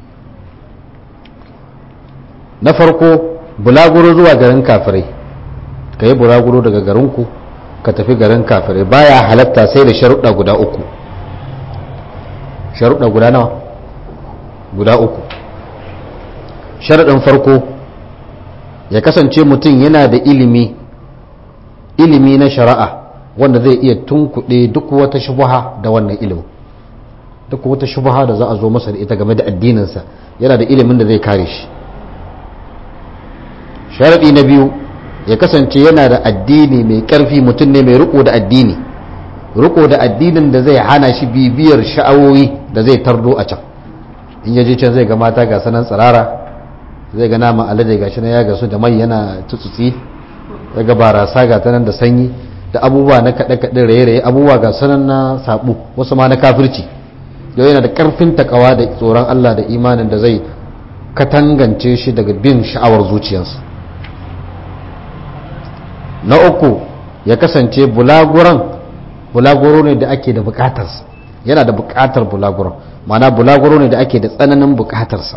na farko bulaguro zuwa garin kafirai ka yi bulaguro daga garinku ka tafi garin kafirai baya halatta sai da sharuɗa guda uku sharuɗa guda nawa guda uku sharaɗin farko ya kasance mutum yana da ilimi ilimi na shari'a wanda zai iya tunkuɗe duk wata shubuha da wannan ilimin duk wata shubha da za a zo masa da ita game da addininsa yana da ilimin da zai kare shi sharadi na biyu ya kasance yana da addini mai karfi mutum ne mai riko da addini riko da addinin da zai hana shi bibiyar sha'awoyi da zai tardo a can in yaje can zai ga mata ga sanan tsirara zai ga nama alade gashi na ya gasu da mai yana tutsutsi ya ga barasa ga ta nan da sanyi da abubuwa na kaɗe-kaɗe raye-raye abubuwa ga sanan na saɓo wasu ma na kafirci yau yana da ƙarfin takawa da tsoron Allah da imanin da zai katangance shi daga bin sha'awar zuciyarsa na uku ya kasance bulaguran bulaguro ne da ake da bukatarsa yana da bukatar bulaguran mana bulaguro ne da ake da tsananin bukatarsa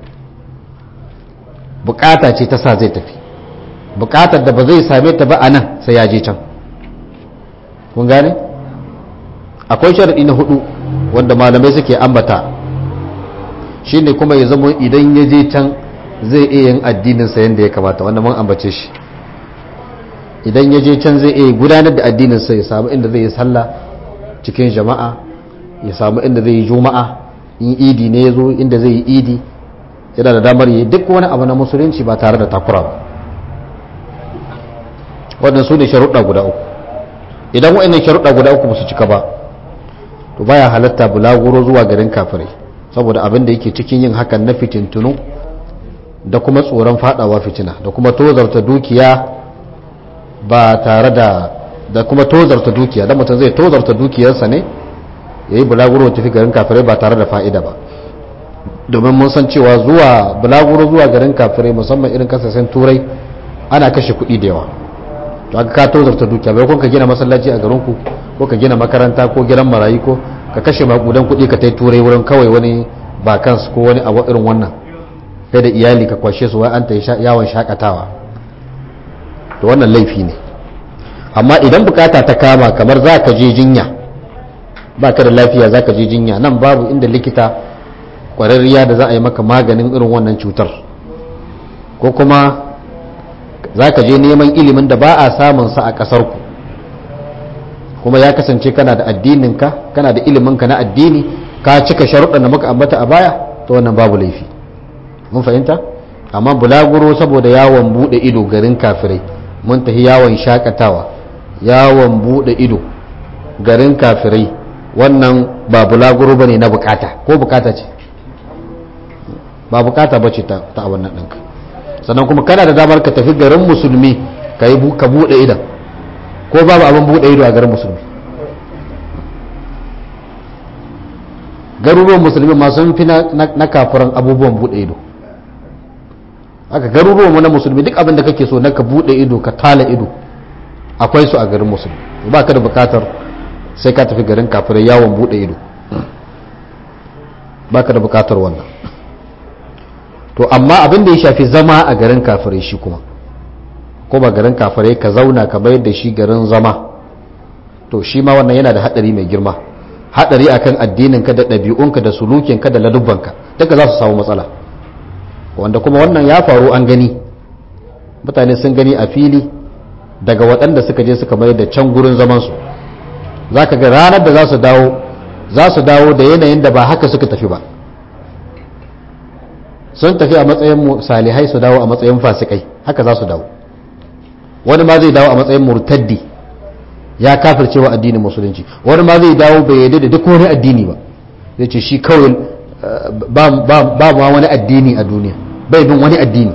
bukata ce ta sa zai tafi bukatar da ba zai same ta ba a nan sai ya je can kun gane akwai sharaɗi na hudu wanda malamai suke ambata shine kuma ya zama idan ya je can zai iya yin addininsa yadda ya kamata wanda mun ambace shi idan ya je can zai iya gudanar da addininsa ya samu inda zai yi sallah cikin jama'a ya samu inda zai yi juma'a in idi ne ya zo inda zai yi idi yana da damar yi duk wani abu na musulunci ba tare da takura ba wannan su ne sharuɗa guda uku idan wa'annan sharuɗa guda uku ba su cika ba to baya halatta bulaguro zuwa garin kafirai saboda abin da yake cikin yin hakan na fitintunu da kuma tsoron fadawa fitina da kuma tozarta dukiya ba tare da da kuma tozarta dukiya dan mutum zai tozarta dukiyarsa ne yayi bulaguro tafi garin kafirai ba tare da fa'ida ba domin mun san cewa zuwa bulaguro zuwa garin kafirai musamman irin kasashen turai ana kashe kuɗi da yawa to aka ka tozarta dukiya bai kun ka gina masallaci a garinku ko ka gina makaranta ko gidan marayu ko ka kashe makudan kuɗi ka tai turai wurin kawai wani bakans ko wani abu irin wannan kai da iyali ka kwashe su wai an ta yawon shakatawa to wannan laifi ne amma idan bukata ta kama kamar za ka je jinya ba ka da lafiya za ka je jinya nan babu inda likita kwararriya da za a yi maka maganin irin wannan cutar ko kuma za ka je neman ilimin da ba a samunsa a ƙasarku kuma ya kasance kana da addininka kana da iliminka na addini ka cika sharuɗan da muka ambata a baya to wannan babu laifi mun fahimta amma bulaguro saboda yawon buɗe ido garin kafirai mun tafi yawon shakatawa yawon buɗe ido garin kafirai wannan ba bulaguro bane na bukata ko bukata ce ba bukata bace ta ta wannan ɗinka sannan kuma kana da damar ka tafi garin musulmi ka yi ka buɗe idan ko babu abin buɗe ido a garin musulmi garuruwan musulmi ma sun fi na kafiran abubuwan buɗe ido haka garuruwan mu na musulmi duk abin da kake so na ka buɗe ido ka tala ido akwai su a garin musulmi ba ka da bukatar sai ka tafi garin kafirai yawon buɗe ido ba ka da bukatar wannan to amma abin da ya shafi zama a garin kafirai shi kuma ko ba garin kafirai ka zauna ka bayar da shi garin zama to shi ma wannan yana da hadari mai girma hadari akan addininka da ɗabi'unka da sulukinka da ladubbanka duka za su samu matsala wanda kuma wannan ya faru an gani mutane sun gani a fili daga waɗanda suka je suka mayar da can gurin zamansu za ka ga ranar da za su dawo za su dawo da yanayin da ba haka suka tafi ba sun tafi a matsayin salihai su dawo a matsayin fasikai haka za su dawo wani ma zai dawo a matsayin murtaddi ya kafircewa addinin musulunci wani ma zai dawo bai yadda da duk wani addini ba zai ce shi kawai ba ma wani addini a duniya bai bin wani addini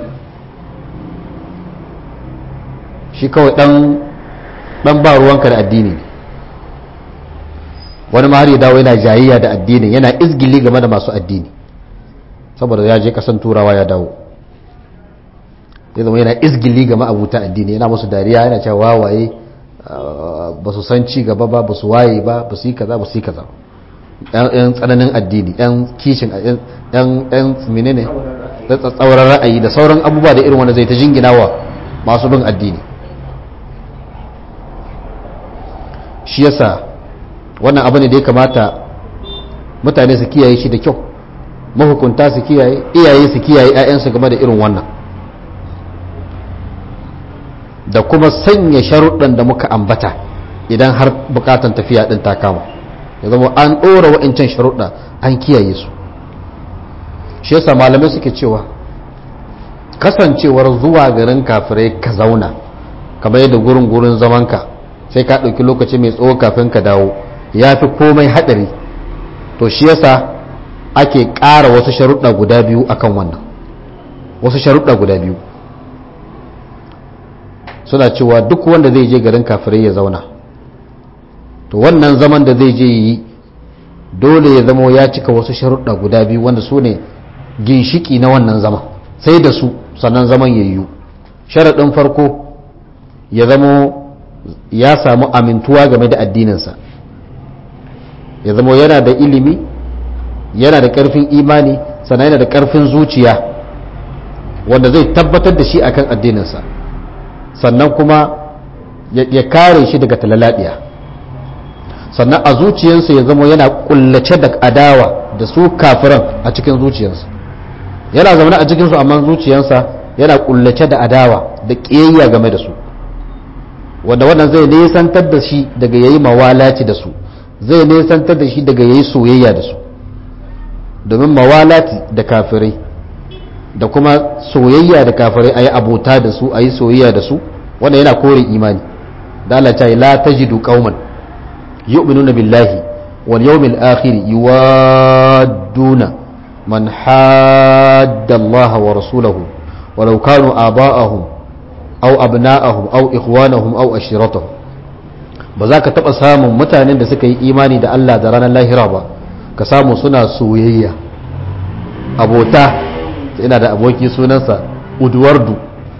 shi kawai dan dan ba ruwanka da addini ne wani ma har ya dawo yana jayayya da addini yana izgili game da masu addini saboda ya je kasan turawa ya dawo ya zama yana izgili game abuta addini yana musu dariya yana cewa wawaye ba su san ci gaba ba ba su waye ba ba su yi kaza ba su yi kaza yan tsananin addini yan kishin yan menene tsauran ra'ayi da sauran abubuwa da irin wanda zai ta jingina wa masu bin addini shi yasa wannan abu ne da ya kamata mutane su kiyaye shi da kyau mahukunta su kiyaye iyaye su kiyaye 'ya'yansu game da irin wannan da kuma sanya sharuɗan da muka ambata idan har bukatan tafiya ɗin ta kama ya zama an ɗora wa'incan sharuɗa an kiyaye su shi yasa malamai suke cewa kasancewar zuwa garin kafirai ka zauna kamar yadda gurin gurin zamanka sai ka ɗauki lokaci mai tsawo kafin ka dawo ya fi komai haɗari to shi yasa ake ƙara wasu sharuɗa guda biyu akan wannan wasu sharuɗa guda biyu suna cewa duk wanda zai je garin kafirai ya zauna to wannan zaman da zai je yi dole ya zama ya cika wasu sharuɗa guda biyu wanda su ne ginshiki na wannan zaman sai da su sannan zaman ya yiwu sharaɗin farko ya zama ya samu amintuwa game da addininsa ya zama yana da ilimi yana da ƙarfin imani sannan yana da ƙarfin zuciya wanda zai tabbatar da shi akan addininsa sannan kuma ya kare shi daga talalaɗiya sannan a zuciyarsa ya zama yana kullace da adawa da su kafiran a cikin zuciyarsa yana zaune a cikinsu amma zuciyarsa yana kullace da adawa da ƙiyayya game da su wanda wannan zai nesantar da shi daga yayi mawalaci da su zai nesantar da shi daga yayi soyayya da su domin mawalati da kafirai da kuma soyayya da kafirai a yi abota da su a yi soyayya da su wanda yana kore imani da Allah ta yi la tajidu qauman yu'minuna billahi wal yawmil akhir yuwadduna man hadda Allah wa rasulahu walau kanu aba'ahum aw abna'ahum aw ikhwanahum aw ashiratahum ba za ka taɓa samun mutanen da suka yi imani da Allah da ranar lahira ba ka samu suna soyayya abota ina da aboki sunansa udwardu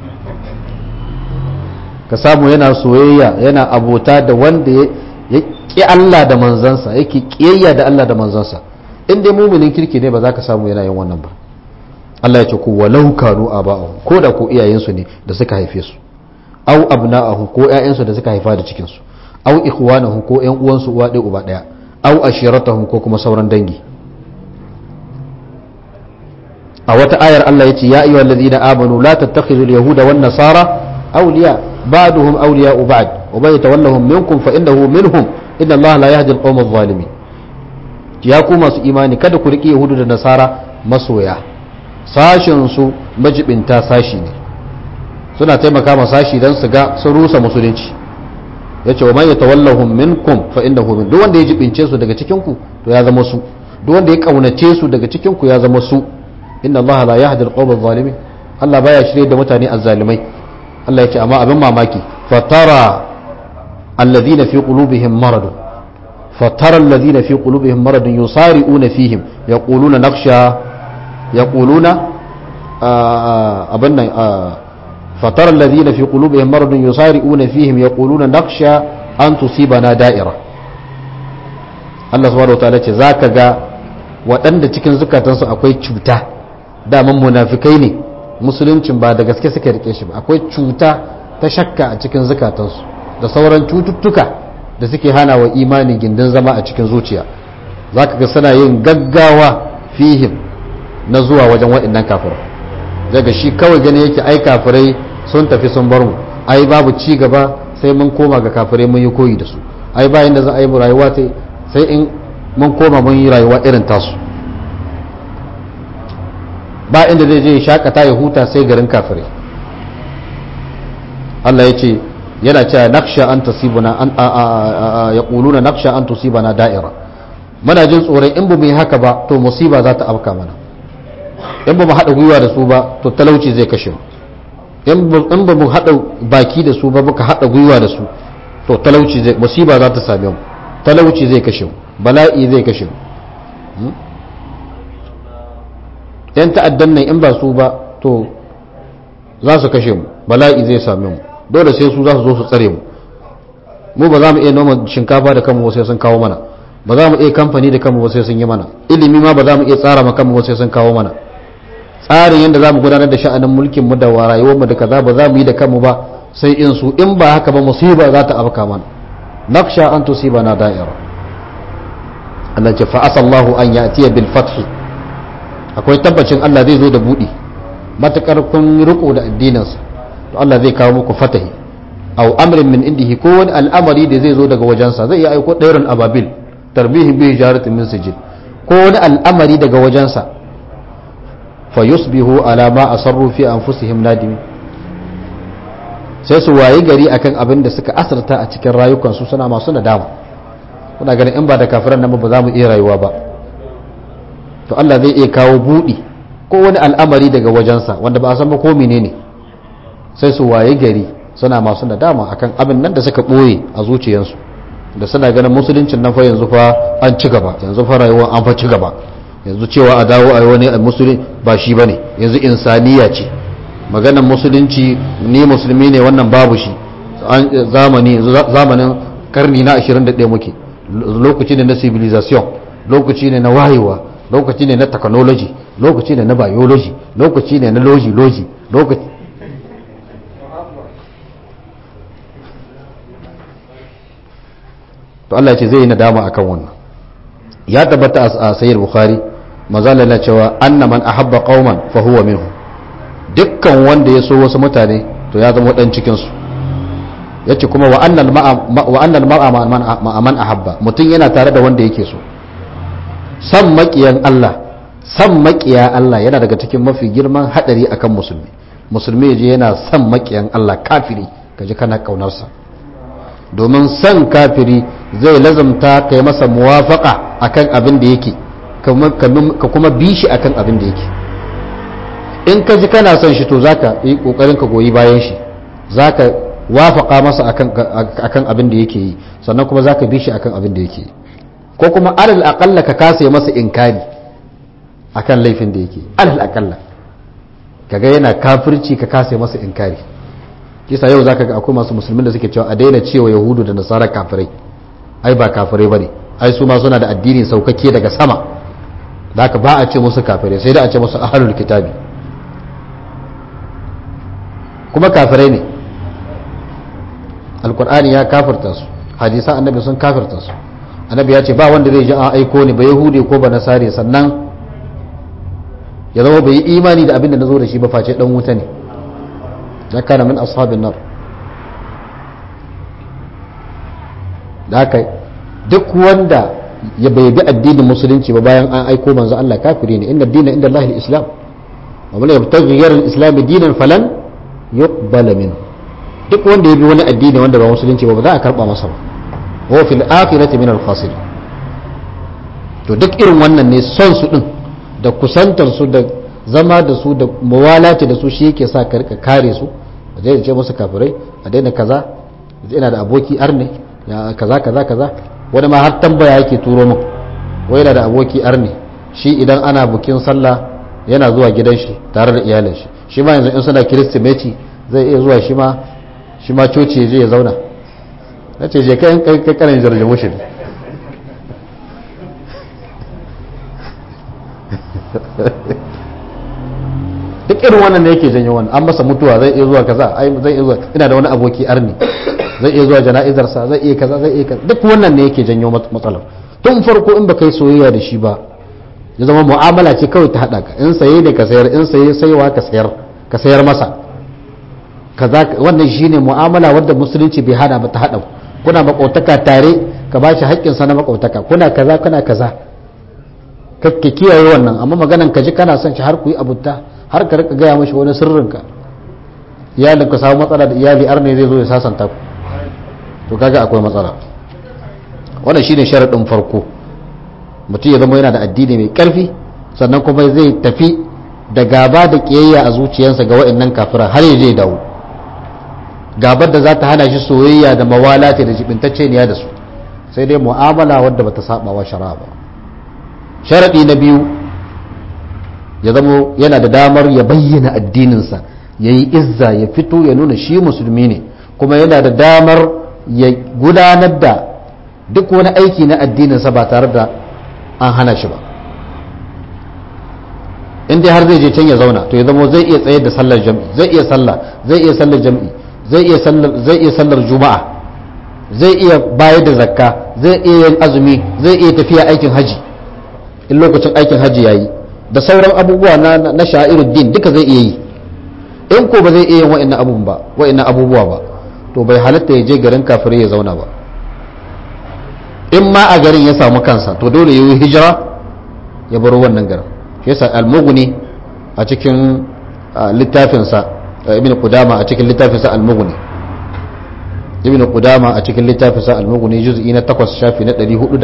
ka samu yana soyayya yana abota da wanda ya ƙi Allah da manzansa yake ƙiyayya da Allah da manzansa in dai muminin kirki ne ba za ka samu yana yin wannan ba Allah ya ce ku walau kanu aba'ahum ko da ko iyayensu ne da suka haife su au abna'ahum ko ƴaƴansu da suka haifa da cikin su au ikhwanahum ko ƴan uwansu uwa ɗaya uba ɗaya au ashiratahum ko kuma sauran dangi a wata ayar Allah ya ce ya ayyuhal ladina amanu la tattakhidhu al-yahuda wan nasara awliya ba'duhum awliya'u ba'd wa man yatawallahum minkum fa innahu minhum inna Allah la yahdi al-qawma adh-dhalimin ya ku masu imani kada ku riƙe yahudu da nasara masoya sashin su majibinta sashi ne suna taimaka ma sashi dan su ga sun rusa musulunci yace wa man yatawallahum minkum fa innahu min duk wanda ya jibince su daga cikin ku to ya zama su duk wanda ya kaunace su daga cikin ku ya zama su inna Allah la yahdi al-qawma adh-dhalimin Allah baya shirye da mutane azzalimai Allah yace amma abin mamaki fatara alladhina fi qulubihim marad fatara alladhina fi qulubihim marad yusari'una fihim yaquluna nakhsha yaquluna abin nan fatara alladhina fi qulubihim marad yusari'una fihim yaquluna nakhsha an tusibana da'ira Allah subhanahu wa ta'ala ce zaka ga waɗanda cikin zukatansu akwai cuta daman munafikai ne musuluncin ba da gaske suka rike shi ba akwai cuta ta shakka a cikin zukatansu da sauran cututtuka da suke hana wa imani gindin zama a cikin zuciya za ka ga suna yin gaggawa fihim na zuwa wajen waɗannan kafirai daga shi kawai gani yake ai kafirai sun tafi sun bar mu ai babu ci gaba sai mun koma ga kafirai mun yi koyi da su ai bayan da za a yi rayuwa sai in mun koma mun yi rayuwa irin tasu ba inda zai je shakata ya huta sai garin kafirai Allah ya ce yana cewa naksha an tasibuna an ya kuluna naksha an tusibana da'ira muna jin tsoron in ba mu yi haka ba to musiba za ta afka mana in ba mu haɗa gwiwa da su ba to talauci zai kashe mu in ba mu haɗa baki da su ba muka haɗa gwiwa da su to talauci zai musiba za ta same mu talauci zai kashe mu bala'i zai kashe mu yan ta'addan nan in ba su ba to za su kashe mu bala'i zai same mu dole sai su za su zo su tsare mu mu ba za mu iya noma shinkafa da kanmu sai sun kawo mana ba za mu iya kamfani da kanmu sai sun yi mana ilimi ma ba za mu iya tsara ma kanmu sai sun kawo mana tsarin yadda za mu gudanar da sha'anin mulkin mu da rayuwar mu da kaza ba za mu yi da kanmu ba sai in su in ba haka ba musiba za ta afka mana naksha an tusibana da'ira Allah ce fa asallahu an ya'tiya bil fathi akwai tabbacin Allah zai zo da buɗi matakar kun riko da addininsa to Allah zai kawo muku fatahi aw amrin min indihi ko wani al'amari da zai zo daga wajensa zai iya aiko ɗairin ababil tarbihin bi hijaratin min sijil ko wani al'amari daga wajensa fa yusbihu ala ma asarru fi anfusihim nadimi sai su wayi gari akan abin da suka asarta a cikin rayukansu suna masu nadama kuna ganin in ba da kafiran nan ba za mu iya rayuwa ba to Allah zai iya kawo budi ko wani al'amari daga wajensa wanda ba a san ba ko menene sai su wayi gari suna masu nadama akan abin nan da suka boye a zuciyarsu da suna ganin musuluncin nan fa yanzu fa an ci gaba yanzu fa rayuwa an fa ci gaba yanzu cewa a dawo a wani musulun ba shi bane yanzu insaniya ce maganan musulunci ni musulmi ne wannan babu shi zamani zamanin karni na 21 muke lokaci ne na civilization lokaci ne na wayewa lokaci ne na technology lokaci ne na biology lokaci ne na logi logi lokaci to Allah ce zai yi nadama akan wannan ya tabbata a sayyid bukhari mazala na cewa anna man ahabba qauman fa huwa minhu dukkan wanda ya so wasu mutane to ya zama dan cikin su yace kuma wa annal ma'a wa annal ma'a man ahabba mutum yana tare da wanda yake so san makiyan Allah san makiya Allah yana daga cikin mafi girman hadari akan musulmi musulmi yaje yana san makiyan Allah kafiri kaje kana kaunarsa domin san kafiri zai lazamta kai masa muwafaka akan abin da yake ka kuma bi shi akan abin da yake in ka ji kana son shi to zaka yi kokarin ka goyi bayan shi zaka wafaka masa akan akan abin da yake yi sannan kuma zaka bi shi akan abin da yake yi ko kuma alal aqalla ka kasa masa inkari akan laifin da yake alal aqalla kaga yana kafirci ka kasa masa inkari kisa yau zaka ga akwai masu musulmin da suke cewa a daina cewa yahudu da nasara kafirai ai ba kafirai bane ai su ma suna da addini saukakke daga sama da haka ba a ce musu kafirai sai da a ce musu ahlul kitabi kuma kafirai ne alkur'ani ya kafirta su hadisan annabi sun kafirta su annabi ya ce ba wanda zai ji an aiko ne ba yahudi ko ba nasare sannan ya zama bai yi imani da abin da na zo da shi ba face dan wuta ne ya kana min ashabin nar da haka duk wanda ya bai bi addinin musulunci ba bayan an aiko manzo Allah kafiri ne inna dina inda Allah al-islam wa man yabtaghi ghayra al-islam dinan falan yuqbala minhu duk wanda ya bi wani addini wanda ba musulunci ba ba za a karba masa ba wa fil akhirati min al-khasir to duk irin wannan ne son su din da kusantar su da zama da su da muwalati da su shi yake sa ka rika kare su a daina ce musu kafirai a daina kaza ina da aboki arne ya kaza kaza kaza wani ma har tambaya yake turo min wai yana da aboki arne shi idan ana bukin sallah yana zuwa gidan shi tare da iyalin shi shi ma yanzu in suna kiristimeti zai iya zuwa shi ma shi ma coci ya je ya zauna na ce je kai kai kanin jarjamu shi duk irin wannan ne yake janyo wannan an masa mutuwa zai iya zuwa kaza ai zai iya zuwa ina da wani aboki arni zai iya zuwa jana'izar sa zai iya kaza zai iya kaza duk wannan ne yake janyo matsalar tun farko in baka yi soyayya da shi ba ya zama mu'amala ce kawai ta hada ka in saye da ka sayar in saye saiwa ka sayar ka sayar masa kaza wannan shine mu'amala wanda musulunci bai hada ba ta hada kuna makautaka tare ka ba shi haƙƙin sa na makautaka kuna kaza kuna kaza ka kiyaye wannan amma maganan ka ji kana son shi har ku yi abutta har ka rika gaya mashi wani sirrinka iyalin ka samu matsala da iyali ar ne zai zo ya sasanta ku to kaga akwai matsala wannan shine sharadin farko mutum ya zama yana da addini mai karfi sannan kuma zai tafi da gaba da kiyayya a zuciyarsa ga wa'annan kafira har ya je dawo gabar da za ta hana shi soyayya da mawalati da jibintacce ne da su sai dai mu'amala wadda bata saba wa shari'a ba sharadi na biyu ya zama yana da damar ya bayyana addininsa ya yi izza ya fito ya nuna shi musulmi ne kuma yana da damar ya gudanar da duk wani aiki na addininsa ba tare da an hana shi ba in dai har zai je can ya zauna to ya zama zai iya tsayar da sallar jam'i zai iya sallah zai iya sallar jam'i zai iya sallar zai iya sallar juma'a zai iya bayar da zakka zai iya yin azumi zai iya tafiya aikin haji in lokacin aikin haji yayi da sauran abubuwa na na sha'iruddin duka zai iya yi in ko ba zai iya yin wa'annan abubuwan ba wa'annan abubuwa ba to bai halatta ya je garin kafirai ya zauna ba in ma a garin ya samu kansa to dole yi hijira ya baro wannan garin shi yasa al-mughni a cikin littafinsa ibn qudama a cikin littafinsa al-mughni ibn qudama a cikin littafinsa al-mughni juz'i na 8 shafi na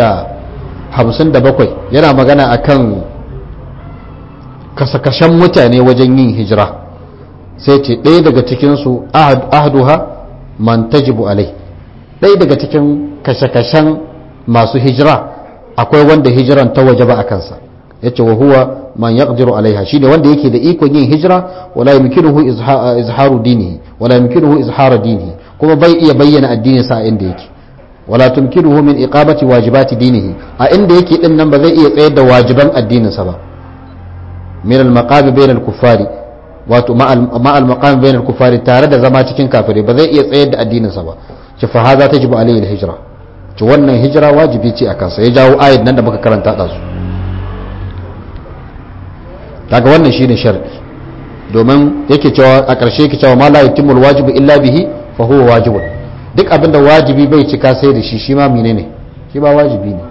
457 yana magana akan kasakashen mutane wajen yin hijira sai ce ɗaya daga cikinsu ahduha man tajibu alai ɗaya daga cikin kashe-kashen masu hijira akwai wanda hijiran ta waje ba a kansa ya ce wa huwa man yaqdiru alaiha shi ne wanda yake da ikon yin hijira wala yumkinuhu izharu dinihi wala yumkinuhu izharu dinihi kuma bai iya bayyana addinin sa a inda yake wala tumkinuhu min iqamati wajibati dinihi a inda yake din nan ba zai iya tsayar da wajiban addinin sa ba min al-maqami bayna al-kuffari wato ma al-maqami bayna al-kuffari tare da zama cikin kafirai ba zai iya tsayar da addinin sa ba ce fa hadha tajibu alayhi al-hijra ce wannan hijira wajibi ce a kansa ya jawo ayat nan da muka karanta da su kaga wannan shine sharadi domin yake cewa a ƙarshe yake cewa ma la yatimul wajibu illa bihi fa huwa wajibun duk abinda wajibi bai cika sai da shi shi ma menene shi ba wajibi ne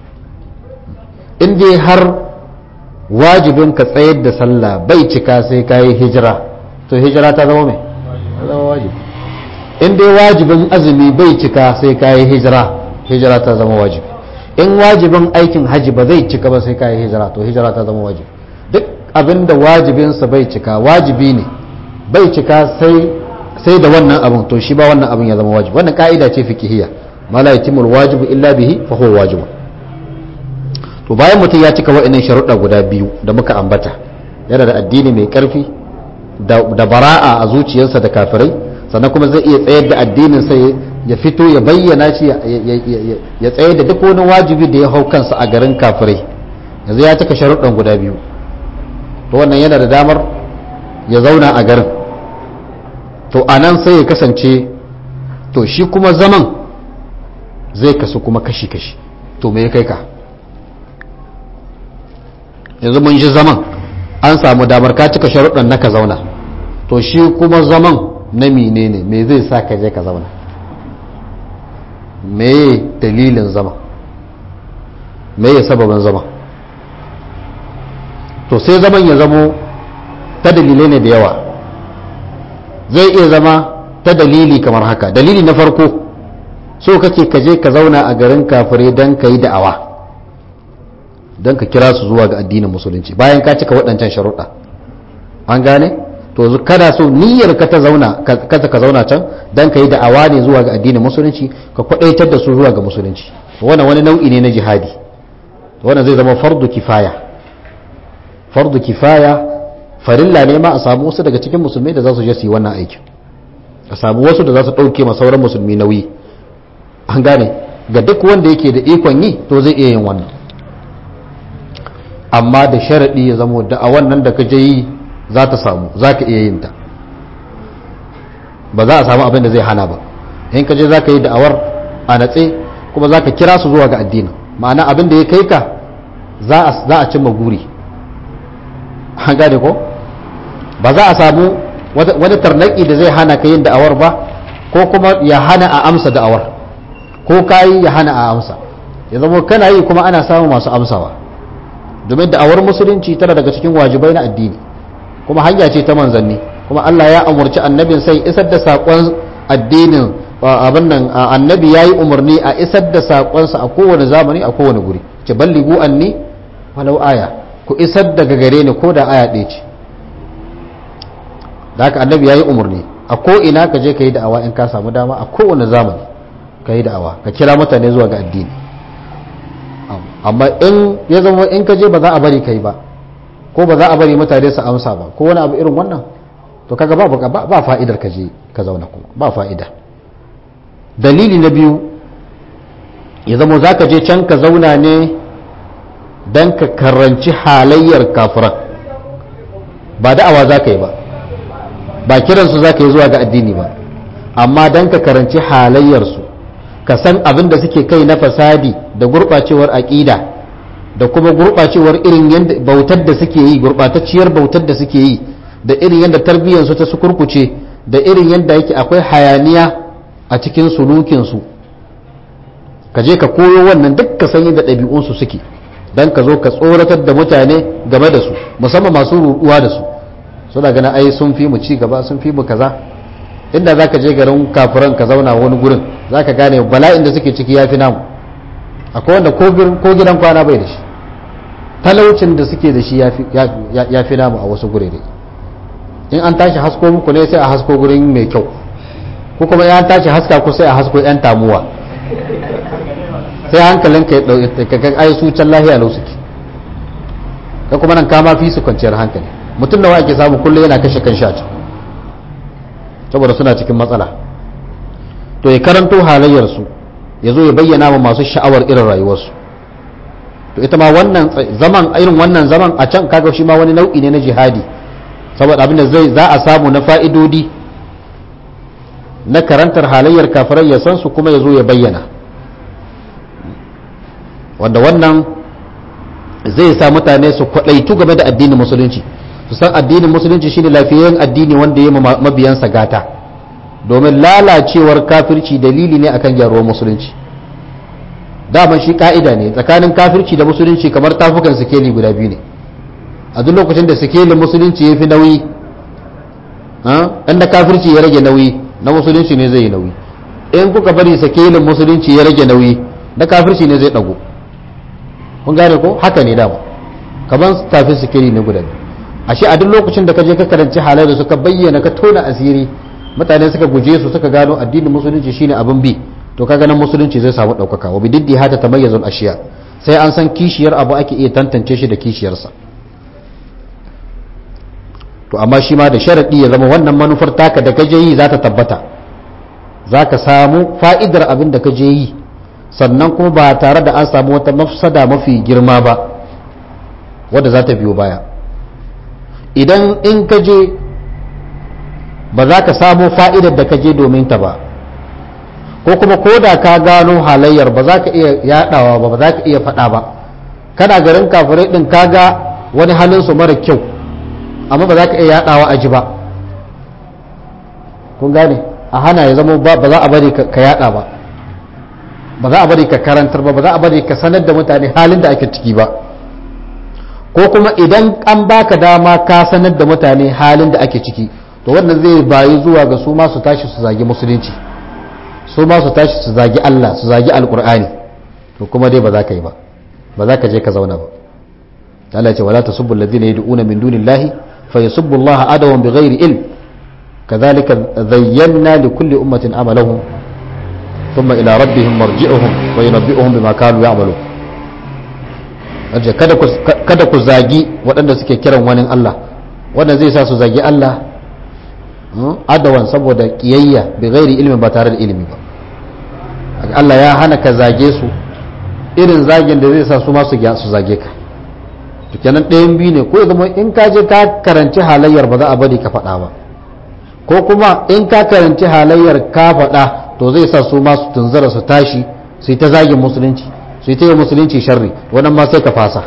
in dai har wajibin ka tsayar da sallah bai cika sai ka yi hijira to hijira ta zama mai ta zama wajibi in dai wajibin azumi bai cika sai ka yi hijira hijira ta zama wajibi in wajibin aikin haji ba zai cika ba sai ka yi hijira to hijira ta zama wajibi duk abinda wajibinsa bai cika wajibi ne bai cika sai sai da wannan abin to shi ba wannan abin ya zama wajibi wannan ka'ida ce fikihiyya ma la yatimul wajibu illa bihi fa huwa wajibun to bayan mutum ya cika wa'annan sharuɗa guda biyu da muka ambata yana da addini mai ƙarfi da bara'a a zuciyarsa da kafirai sannan kuma zai iya tsayar da addinin sai ya fito ya bayyana shi ya tsayar da duk wani wajibi da ya hau kansa a garin kafirai yanzu ya cika sharuɗan guda biyu to wannan yana da damar ya zauna a garin to a nan sai ya kasance to shi kuma zaman zai kasu kuma kashi-kashi to me ya kai ka yanzu mun ji zaman an samu damar ka cika sharuɗan na ka zauna to shi kuma zaman na mine ne me zai sa ka je ka zauna me dalilin zama me ya sababin zama to sai zaman ya zamo ta dalilai ne da yawa zai iya zama ta dalili kamar haka dalili na farko so kake ka je ka zauna a garin kafirai don ka yi da'awa don ka kira su zuwa ga addinin musulunci bayan ka cika waɗancan sharuɗa an gane to kana so niyyar ka ta zauna ka ka zauna can don ka yi da'awa ne zuwa ga addinin musulunci ka kwaɗaitar da su zuwa ga musulunci wannan wani nau'i ne na jihadi wannan zai zama fardu kifaya fardu kifaya farilla ne ma a samu wasu daga cikin musulmai da za su je su yi wannan aikin a samu wasu da za su ɗauke ma sauran musulmi nauyi an gane ga duk wanda yake da ikon yi to zai iya yin wannan amma da sharaɗi ya zamo da a wannan da ka je yi za ta samu za ka iya yin ta ba za a samu abin da zai hana ba in ka je za ka yi da'awar a natse kuma za ka kira su zuwa ga addini ma'ana abin da ya kai ka za a cimma guri an gane ko ba za a samu wani tarnaki da zai hana ka yin da'awar ba ko kuma ya hana a amsa da'awar ko ka yi ya hana a amsa ya zama kana yi kuma ana samun masu amsawa domin da'awar musulunci tana daga cikin wajibai na addini kuma hanya ce ta manzanni kuma Allah ya umurci annabin sai isar da saƙon addinin abin nan annabi ya yi umarni a isar da saƙonsa a kowane zamani a kowane guri ce balligu anni walau aya ku isar daga gare ni ko da aya ɗaya ce da haka annabi ya yi umarni a ko ina ka je ka yi da'awa in ka samu dama a kowane zamani ka yi da'awa ka kira mutane zuwa ga addini amma in ya zama in ka je ba za a bari kai ba ko ba za a bari mutane su amsa ba ko wani abu irin wannan to kaga ba ba fa'idar ka je ka zauna kuma ba fa'ida dalili na biyu ya zama za ka je can ka zauna ne don ka karanci halayyar kafiran ba da'awa za ka yi ba ba kiransu za ka yi zuwa ga addini ba amma don ka karanci halayyarsu ka san abin da suke kai na fasadi da gurɓacewar aƙida da kuma gurɓacewar irin yadda bautar da suke yi gurɓatacciyar bautar da suke yi da irin yadda tarbiyyarsu ta su kurkuce da irin yadda yake akwai hayaniya a cikin sulukinsu ka je ka koyo wannan duk ka san yadda ɗabi'unsu suke don ka zo ka tsoratar da mutane game da su musamman masu ruɗuwa da su suna ganin ai sun fi mu ci gaba sun fi mu kaza inda za ka je garin kafiran ka zauna wani gurin za ka gane bala'in da suke ciki ya fi namu akwai wanda ko gidan kwana bai da shi talaucin da suke da shi ya fi namu a wasu gurere in an tashi hasko muku ne sai a hasko gurin mai kyau ko kuma ya tashi haska ku sai a hasko yan tamuwa sai hankalin ka ya ga ai su can lahiya lau suke ka kuma nan kama fi su kwanciyar hankali mutum nawa ake samu kullum yana kashe kan shaci saboda suna cikin matsala to ya karanto halayyarsu ya zo ya bayyana ma masu sha'awar irin rayuwarsu to ita ma wannan zaman irin wannan zaman a can kaga shi ma wani nau'i ne na jihadi saboda abin da zai za a samu na fa'idodi na karantar halayyar kafirai ya san su kuma ya zo ya bayyana wanda wannan zai sa mutane su kwaɗaitu game da addinin musulunci su san addinin musulunci shine lafiyayyen addini wanda ya mabiyansa gata domin lalacewar kafirci dalili ne akan gyaruwar musulunci daman shi ka'ida ne tsakanin kafirci da musulunci kamar tafukan sikeli guda biyu ne a duk lokacin da sikelin musulunci ya fi nauyi inda kafirci ya rage nauyi na musulunci ne zai yi nauyi in kuka bari sikelin musulunci ya rage nauyi na kafirci ne zai dago kun gane ko haka ne dama kamar tafin sikeli ne guda biyu ashe a duk lokacin da ka je ka karanci halai da suka bayyana ka tona asiri mutane suka guje su suka gano addinin musulunci shine abin bi to kaga nan musulunci zai samu ɗaukaka wa bididdi hata tamayyazul ashiya sai an san kishiyar abu ake iya tantance shi da kishiyarsa to amma shi ma da sharadi ya zama wannan manufar taka da kaje yi za ta tabbata za ka samu fa'idar abin da kaje yi sannan kuma ba tare da an samu wata mafsada mafi girma ba wadda za ta biyo baya idan in kaje ba za ka samu fa'idar da kaje domin ta ba ko kuma ko da ka gano halayyar ba za ka iya yadawa ba ba za ka iya faɗa ba kana garin kafirai ɗin ka ga wani halinsu mara kyau amma ba za ka iya yadawa a ji ba kun gane a hana ya zama ba za a bari ka yada ba ba za a bari ka karantar ba ba za a bari ka sanar da mutane halin da ake ciki ba ko kuma idan an baka dama ka sanar da mutane halin da ake ciki to wannan zai bayi zuwa ga su ma su tashi su zagi musulunci su ma su tashi su zagi Allah su zagi alkur'ani to kuma dai ba za ka yi ba ba za ka je ka zauna ba Allah ce wala tasubbu alladhina yad'una min dunillahi fa yasubbu Allah adawan bighairi ilm kadhalika zayyana likulli ummatin amalahum thumma ila rabbihim marji'uhum wa yunabbi'uhum bima kanu ya'malun kada ku kada ku zagi waɗanda suke kiran wani Allah wanda zai sa su zagi Allah adawan saboda kiyayya bi ghairi ilmin ba tare da ilimi ba Allah ya hana ka zage su irin zagin da zai sa su ma su zage ka to kenan ɗayan biyu ne ko ya zama in ka je ka karanci halayyar ba za a bari ka faɗa ba ko kuma in ka karanci halayyar ka faɗa to zai sa su ma su tunzara su tashi su yi ta zagin musulunci su yi ta yi musulunci sharri wannan ma sai ka fasa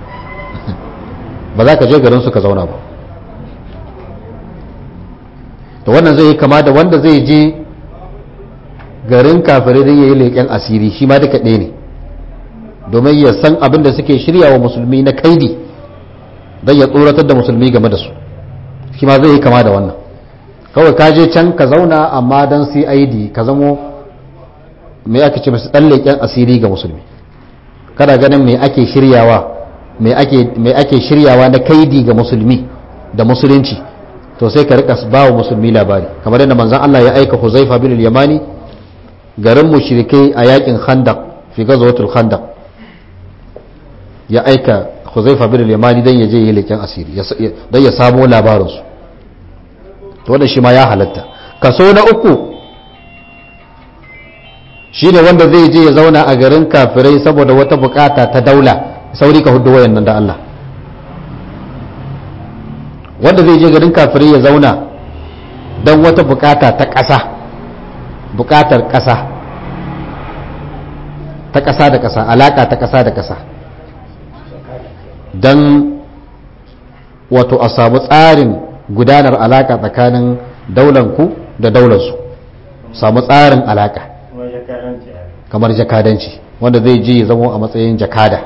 ba za ka je garin su ka zauna ba to wannan zai yi kama da wanda zai je garin kafirai don yayi leƙen asiri shi ma duka ɗaya ne domin ya san abin da suke shirya wa musulmi na kaidi don ya tsoratar da musulmi game da su shi ma zai yi kama da wannan kawai ka je can ka zauna amma don cid ka zamo mai ake ce masu ɗan leƙen asiri ga musulmi kada ganin mai ake shiryawa mai ake shiryawa na kaidi ga musulmi da musulunci to sai ka rika ba wa musulmi labari kamar yadda manzon Allah ya aika Huzaifa bin al-Yamani garin mushrikai a yakin Khandaq fi ghazwatul Khandaq ya aika Huzaifa bin al-Yamani dan ya je yi leken asiri dan ya samo labarin su to wannan shi ma ya halatta kaso na uku shine wanda zai je ya zauna a garin kafirai saboda wata bukata ta daula sauri ka hudu wayan nan da Allah wanda zai je garin kafirai ya zauna don wata bukata ta ƙasa bukatar ƙasa ta ƙasa da ƙasa alaƙa ta ƙasa da ƙasa don wato a samu tsarin gudanar alaƙa tsakanin daulanku da daularsu samu tsarin alaƙa kamar jakadanci wanda zai je ya zama a matsayin jakada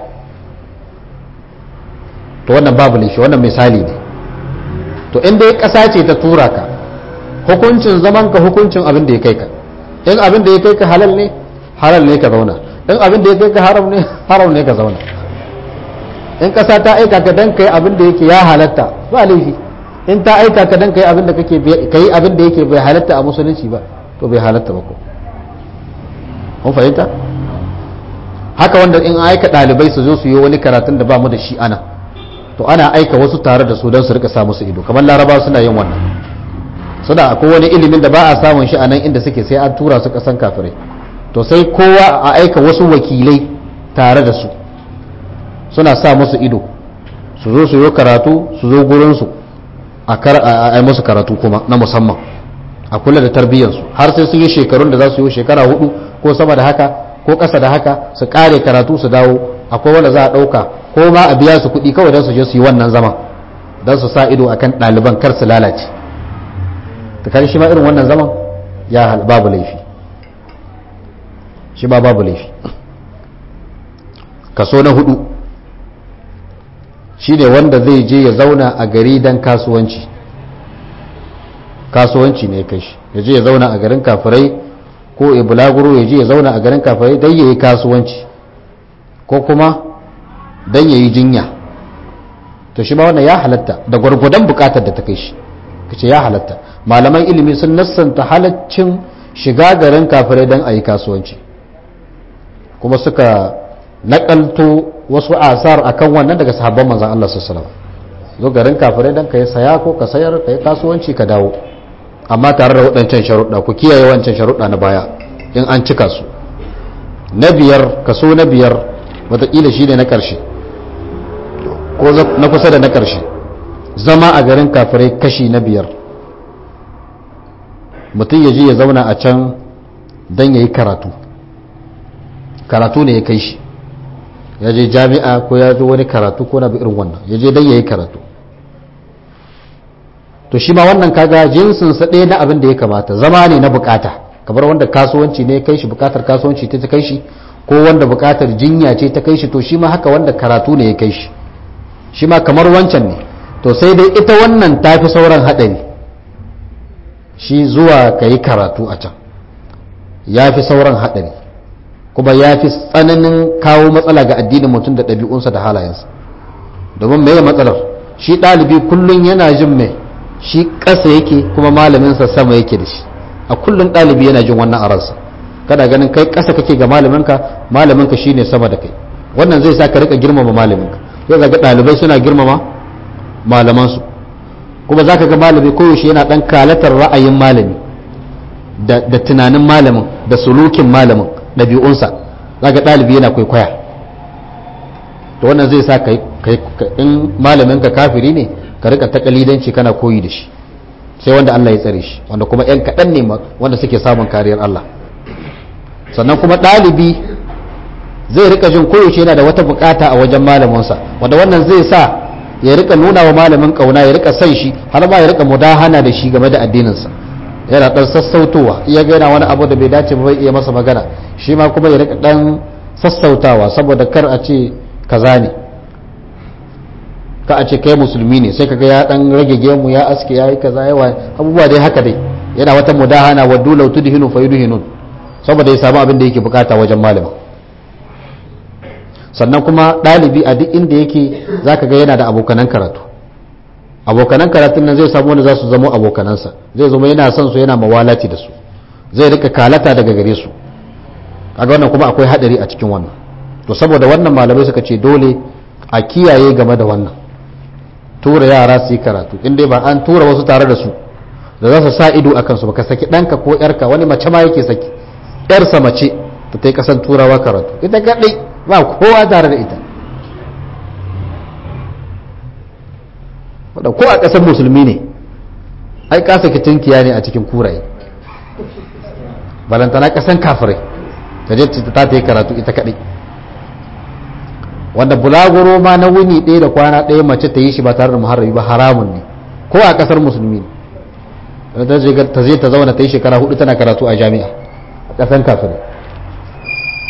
to wannan babu laifi wannan misali ne to inda ya ƙasa ce ta tura ka hukuncin zaman ka hukuncin abin da ya kai ka in abin da ya kai ka halal ne halal ne ka zauna in abin da ya kai ka haram ne haram ne ka zauna in ƙasa ta aika ka dan kai abin da yake ya halatta ba laifi in ta aika ka dan kai abin da kake kai abin da yake bai halatta a musulunci ba to bai halatta ba ko kun fahimta haka wanda in aika ɗalibai su zo su yi wani karatun da ba mu da shi ana to ana aika wasu tare da su don su rika sa musu ido kamar laraba suna yin wannan suna akwai wani ilimin da ba a samun shi a nan inda suke sai an tura su kasan kafirai to sai kowa a aika wasu wakilai tare da su suna sa musu ido su zo su yi karatu su zo gurinsu a yi musu karatu kuma na musamman a kula da tarbiyyarsu har sai sun yi shekarun da za su yi shekara hudu ko sama da haka ko ƙasa da haka su ƙare karatu su dawo akwai wanda za a ɗauka ko ma a biya su kuɗi kawai don su je su yi wannan zaman don su sa ido akan ɗaliban kar su lalace ta kan shi ma irin wannan zaman ya babu laifi shi ma babu laifi kaso na hudu shi ne wanda zai je ya zauna a gari don kasuwanci kasuwanci ne kai shi ya je ya zauna a garin kafirai ko ya bulaguro ya je ya zauna a garin kafirai don ya yi kasuwanci ko kuma don ya yi jinya to shi ma wannan ya halatta da gwargwadon bukatar da ta kai shi kace ya halatta malaman ilimi sun nassanta halaccin shiga garin kafirai don a yi kasuwanci kuma suka nakalto wasu asar akan wannan daga sahabban manzan Allah sallallahu alaihi zo garin kafirai don ka yi saya ko ka sayar ka yi kasuwanci ka dawo amma tare da waɗancan sharuɗa ku kiyaye wancan sharuɗa na baya in an cika su na biyar kaso na biyar wataƙila shi ne na ƙarshe ko na kusa da na ƙarshe zama a garin kafirai kashi na biyar mutum ya je ya zauna a can don ya yi karatu karatu ne ya kai shi ya je jami'a ko ya zo wani karatu ko na bi irin wannan ya je don ya yi karatu to shi ma wannan kaga jinsinsa ɗaya na abin da ya kamata zama ne na bukata kamar wanda kasuwanci ne kai shi bukatar kasuwanci ta kai shi ko wanda bukatar jinya ce ta kai shi to shi ma haka wanda karatu ne ya kai shi shi ma kamar wancan ne to sai dai ita wannan ta fi sauran haɗari shi zuwa ka yi karatu a can ya fi sauran haɗari kuma ya fi tsananin kawo matsala ga addinin mutum da ɗabi'unsa da halayensa domin mai matsalar shi ɗalibi kullum yana jin mai shi ƙasa yake kuma malaminsa sama yake da shi a kullum ɗalibi yana jin wannan a ransa kada ganin kai ƙasa kake ga malaminka malaminka shine sama da kai wannan zai sa ka rika girmama malaminka zai ga ɗalibai suna girmama malamansu kuma za ka ga malami koyaushe yana ɗan kalatar ra'ayin malami da tunanin malamin da sulukin malamin ɗabi'unsa za ga ɗalibi yana kwaikwaya to wannan zai sa ka in malaminka kafiri ne ka rika takalidanci kana koyi da shi sai wanda Allah ya tsare shi wanda kuma yan kaɗan ne wanda suke samun kariyar Allah sannan kuma ɗalibi zai rika jin koyaushe yana da wata bukata a wajen malaminsa wanda wannan zai sa ya rika nuna wa malamin kauna ya rika san shi har ma ya rika mudahana da shi game da addininsa yana dan sassautowa iya ga yana wani abu da bai dace ba bai iya masa magana shi ma kuma ya rika dan sassautawa saboda kar a ce kaza ne ka a ce kai musulmi ne sai kaga ya dan rage gemu ya aske yayi kaza yawa abubuwa dai haka dai yana wata mudahana wa dula tudhinu fayudhinun saboda ya samu abin da yake bukata wajen malamin sannan kuma ɗalibi a duk inda yake za ka ga yana da abokanan karatu abokanan karatun nan zai samu wanda za su zama abokanansa zai zama yana son su yana mawalati da su zai rika kalata daga gare su kaga wannan kuma akwai hadari a cikin wannan to saboda wannan malamai suka ce dole a kiyaye game da wannan tura yara su yi karatu in dai ba an tura wasu tare da su da za su sa ido a kansu ba ka saki ɗanka ko ƴarka wani mace ma yake saki ƴarsa mace ta ta yi ƙasan turawa karatu ita kaɗai ba kowa tare da ita wadda ko a ƙasar musulmi ne ai kasa kitinkiya ne a cikin kuraye balantana ƙasan kafirai ta je ta ta yi karatu ita kaɗai wanda bulaguro ma na wuni ɗaya da kwana ɗaya mace ta yi shi ba tare da muharrabi ba haramun ne ko a ƙasar musulmi ne ta je ta zauna ta yi shekara hudu tana karatu a jami'a a ƙasan kafirai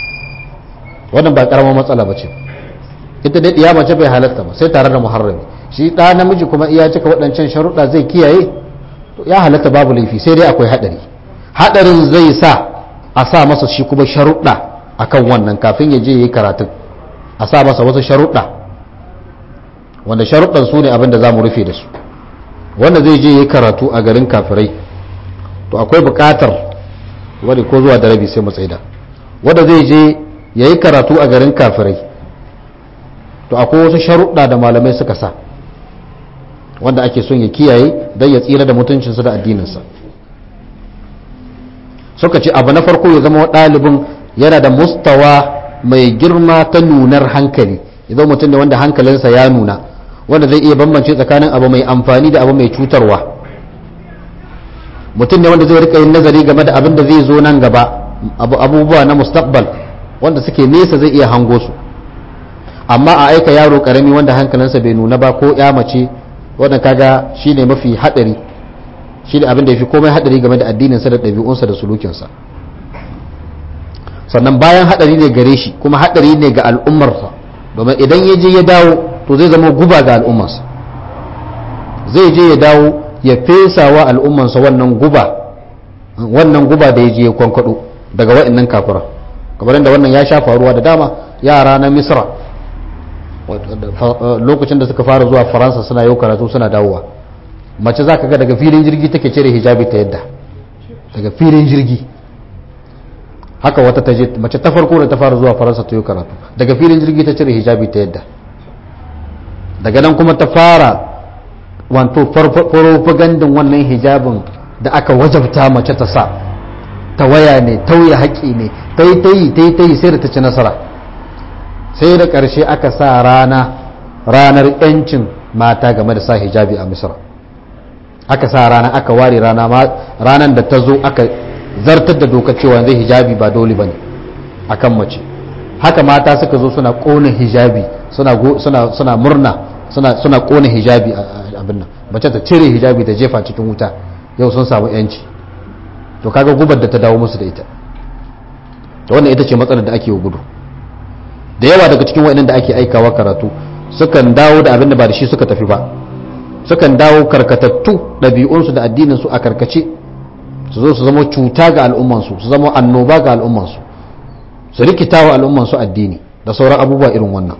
wannan ba karamar matsala ba ce ita dai ɗiya mace bai halatta ba sai tare da muharrami shi ɗa namiji kuma iya cika waɗancan sharuɗa zai kiyaye to ya halatta babu laifi sai dai akwai haɗari haɗarin zai sa a sa masa shi kuma sharuɗa akan wannan kafin ya je ya yi karatun a sa masa wasu sharuɗa wanda sharuɗan su ne abin da za mu rufe da su wanda zai je ya yi karatu a garin kafirai to akwai buƙatar wani ko zuwa da rabi sai mu tsaida wanda zai je ya yi karatu a garin kafirai to akwai wasu sharuɗa da malamai suka sa wanda ake son ya kiyaye don ya tsira da mutuncinsa da addininsa suka ce abu na farko ya zama ɗalibin yana da mustawa mai girma ta nunar hankali idan mutum ne wanda hankalinsa ya nuna wanda zai iya bambance tsakanin abu mai amfani da abu mai cutarwa mutum ne wanda zai rika yin nazari game da abin da zai zo nan gaba abubuwa na mustaqbal wanda suke nesa zai iya hango su amma a aika yaro karami wanda hankalinsa bai nuna ba ko ya mace wanda kaga shine mafi hadari shine abin da yafi komai hadari game da addininsa da ɗabi'unsa da sulukinsa sannan bayan hadari ne gare shi kuma hadari ne ga al'ummarsa domin idan ya je ya dawo to zai zama guba ga al'ummarsa zai je ya dawo ya fesa wa al'ummarsa wannan guba wannan guba da ya je ya kwankwado daga wa'annan kafira kamar da wannan ya sha faruwa da dama yara na misra lokacin da suka fara zuwa faransa suna yau karatu suna dawowa mace za ka ga daga filin jirgi take cire hijabi ta yadda daga filin jirgi haka wata ta je mace ta farko da ta fara zuwa faransa ta yi karatu daga filin jirgi ta cire hijabi ta yadda daga nan kuma ta fara wanto farfagandun wannan hijabin da aka wajabta mace ta sa ta waya ne tauye haƙƙi ne ta yi ta yi ta yi ta yi sai da ta ci nasara sai da ƙarshe aka sa rana ranar 'yancin mata game da sa hijabi a misra aka sa rana aka ware rana ranar da ta zo aka zartar da doka cewa zai hijabi ba dole ba ne a kan mace haka mata suka zo suna ƙona hijabi suna murna suna ƙona hijabi abin nan mace ta cire hijabi da jefa cikin wuta yau sun samu 'yanci to kaga gubar da ta dawo musu da ita to wannan ita ce matsalar da ake gudu da yawa daga cikin waɗannan da ake aikawa karatu sukan dawo da abin da ba da shi suka tafi ba sukan dawo karkatattu ɗabi'unsu da addininsu a karkace su zo su zama cuta ga al'ummansu su zama annoba ga al'ummansu su rikita wa al'ummansu addini da sauran abubuwa irin wannan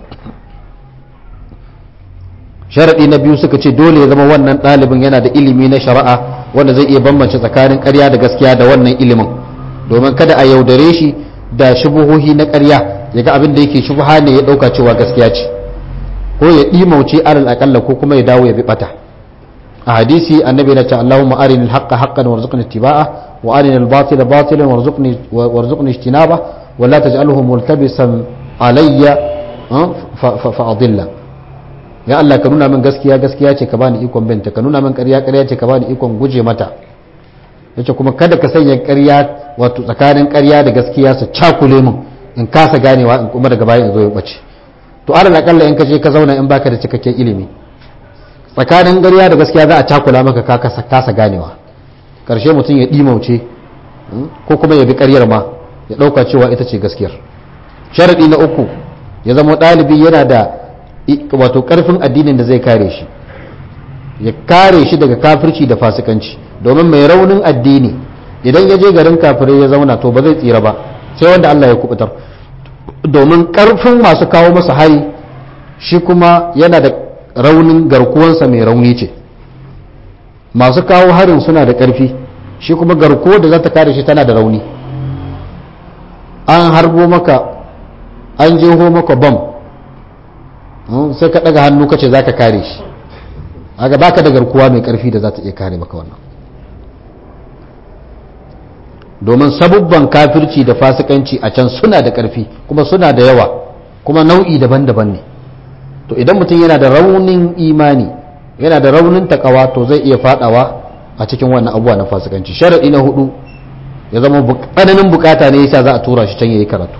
sharaɗi na biyu suka ce dole ya zama wannan ɗalibin yana da ilimi na shari'a wanda zai iya bambance tsakanin ƙarya da gaskiya da wannan ilimin domin kada a yaudare shi da shubuhohi na ƙarya ya ga abin da yake shubha ne ya ɗauka cewa gaskiya ce ko ya ɗimauce alal aƙalla ko kuma ya dawo ya bi ɓata a hadisi annabi na ce Allahumma arinil haqqa haqqan warzuqni ittiba'a wa arinil batila batilan warzuqni warzuqni ijtinaba wa la taj'alhu multabisan alayya fa adilla ya Allah ka nuna min gaskiya gaskiya ce ka bani ikon binta ka nuna min ƙarya ƙarya ce ka bani ikon guje mata yace kuma kada ka sanya ƙarya wato tsakanin ƙarya da gaskiya su cakule min in kasa ganewa in kuma daga baya in zo ya bace to alal akalla in ka je ka zauna in baka da cikakken ilimi tsakanin ƙarya da gaskiya za a cakula maka ka kasa ganewa karshe mutum ya dimauce ko kuma ya bi ƙaryar ma ya ɗauka cewa ita ce gaskiyar sharaɗi na uku ya zama ɗalibi yana da wato ƙarfin addinin da zai kare shi ya kare shi daga kafirci da fasikanci domin mai raunin addini idan ya je garin kafirai ya zauna to ba zai tsira ba sai wanda Allah ya kubutar domin karfin masu kawo masa hari shi kuma yana da raunin garkuwansa mai rauni ce masu kawo harin suna da karfi shi kuma garkuwa da za ta kare shi tana da rauni an harbo maka an jeho maka bam sai ka daga hannu kace za ka kare shi aga baka da garkuwa mai karfi da za ta iya kare maka wannan domin sabubban kafirci da fasikanci a can suna da ƙarfi kuma suna da yawa kuma nau'i daban-daban ne to idan mutum yana da raunin imani yana da raunin takawa to zai iya fadawa a cikin wannan abubuwa na fasikanci sharaɗi na hudu ya zama tsananin bukata ne yasa za a tura shi can yayi karatu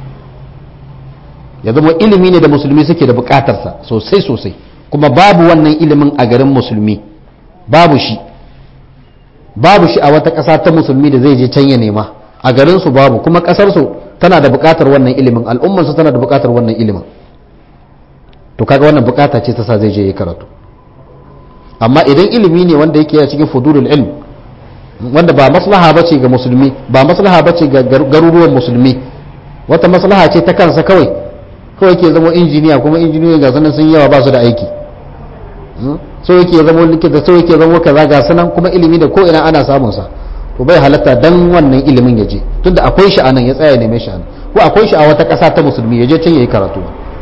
ya zama ilimi ne da musulmi suke da bukatarsa sosai sosai kuma babu wannan ilimin a garin musulmi babu shi babu shi a wata ƙasa ta musulmi da zai je can ya nema a garinsu babu kuma ƙasarsu tana da buƙatar wannan ilimin al'ummarsa tana da buƙatar wannan ilimin to kaga wannan buƙata ce ta sa zai je ya karatu amma idan ilimi ne wanda yake a cikin fudulul ilm wanda ba maslaha bace ga musulmi ba maslaha bace ga garuruwan musulmi wata maslaha ce ta kansa kawai kawai ke zama injiniya kuma injiniyoyi ga sanan sun yawa ba su da aiki so yake zama likita so yake zama kaza ga sanan kuma ilimi da ko ina ana samun sa to bai halatta dan wannan ilimin ya je tunda akwai shi anan ya tsaya neme shi anan ko akwai shi a wata ƙasa ta musulmi ya je can yayi karatu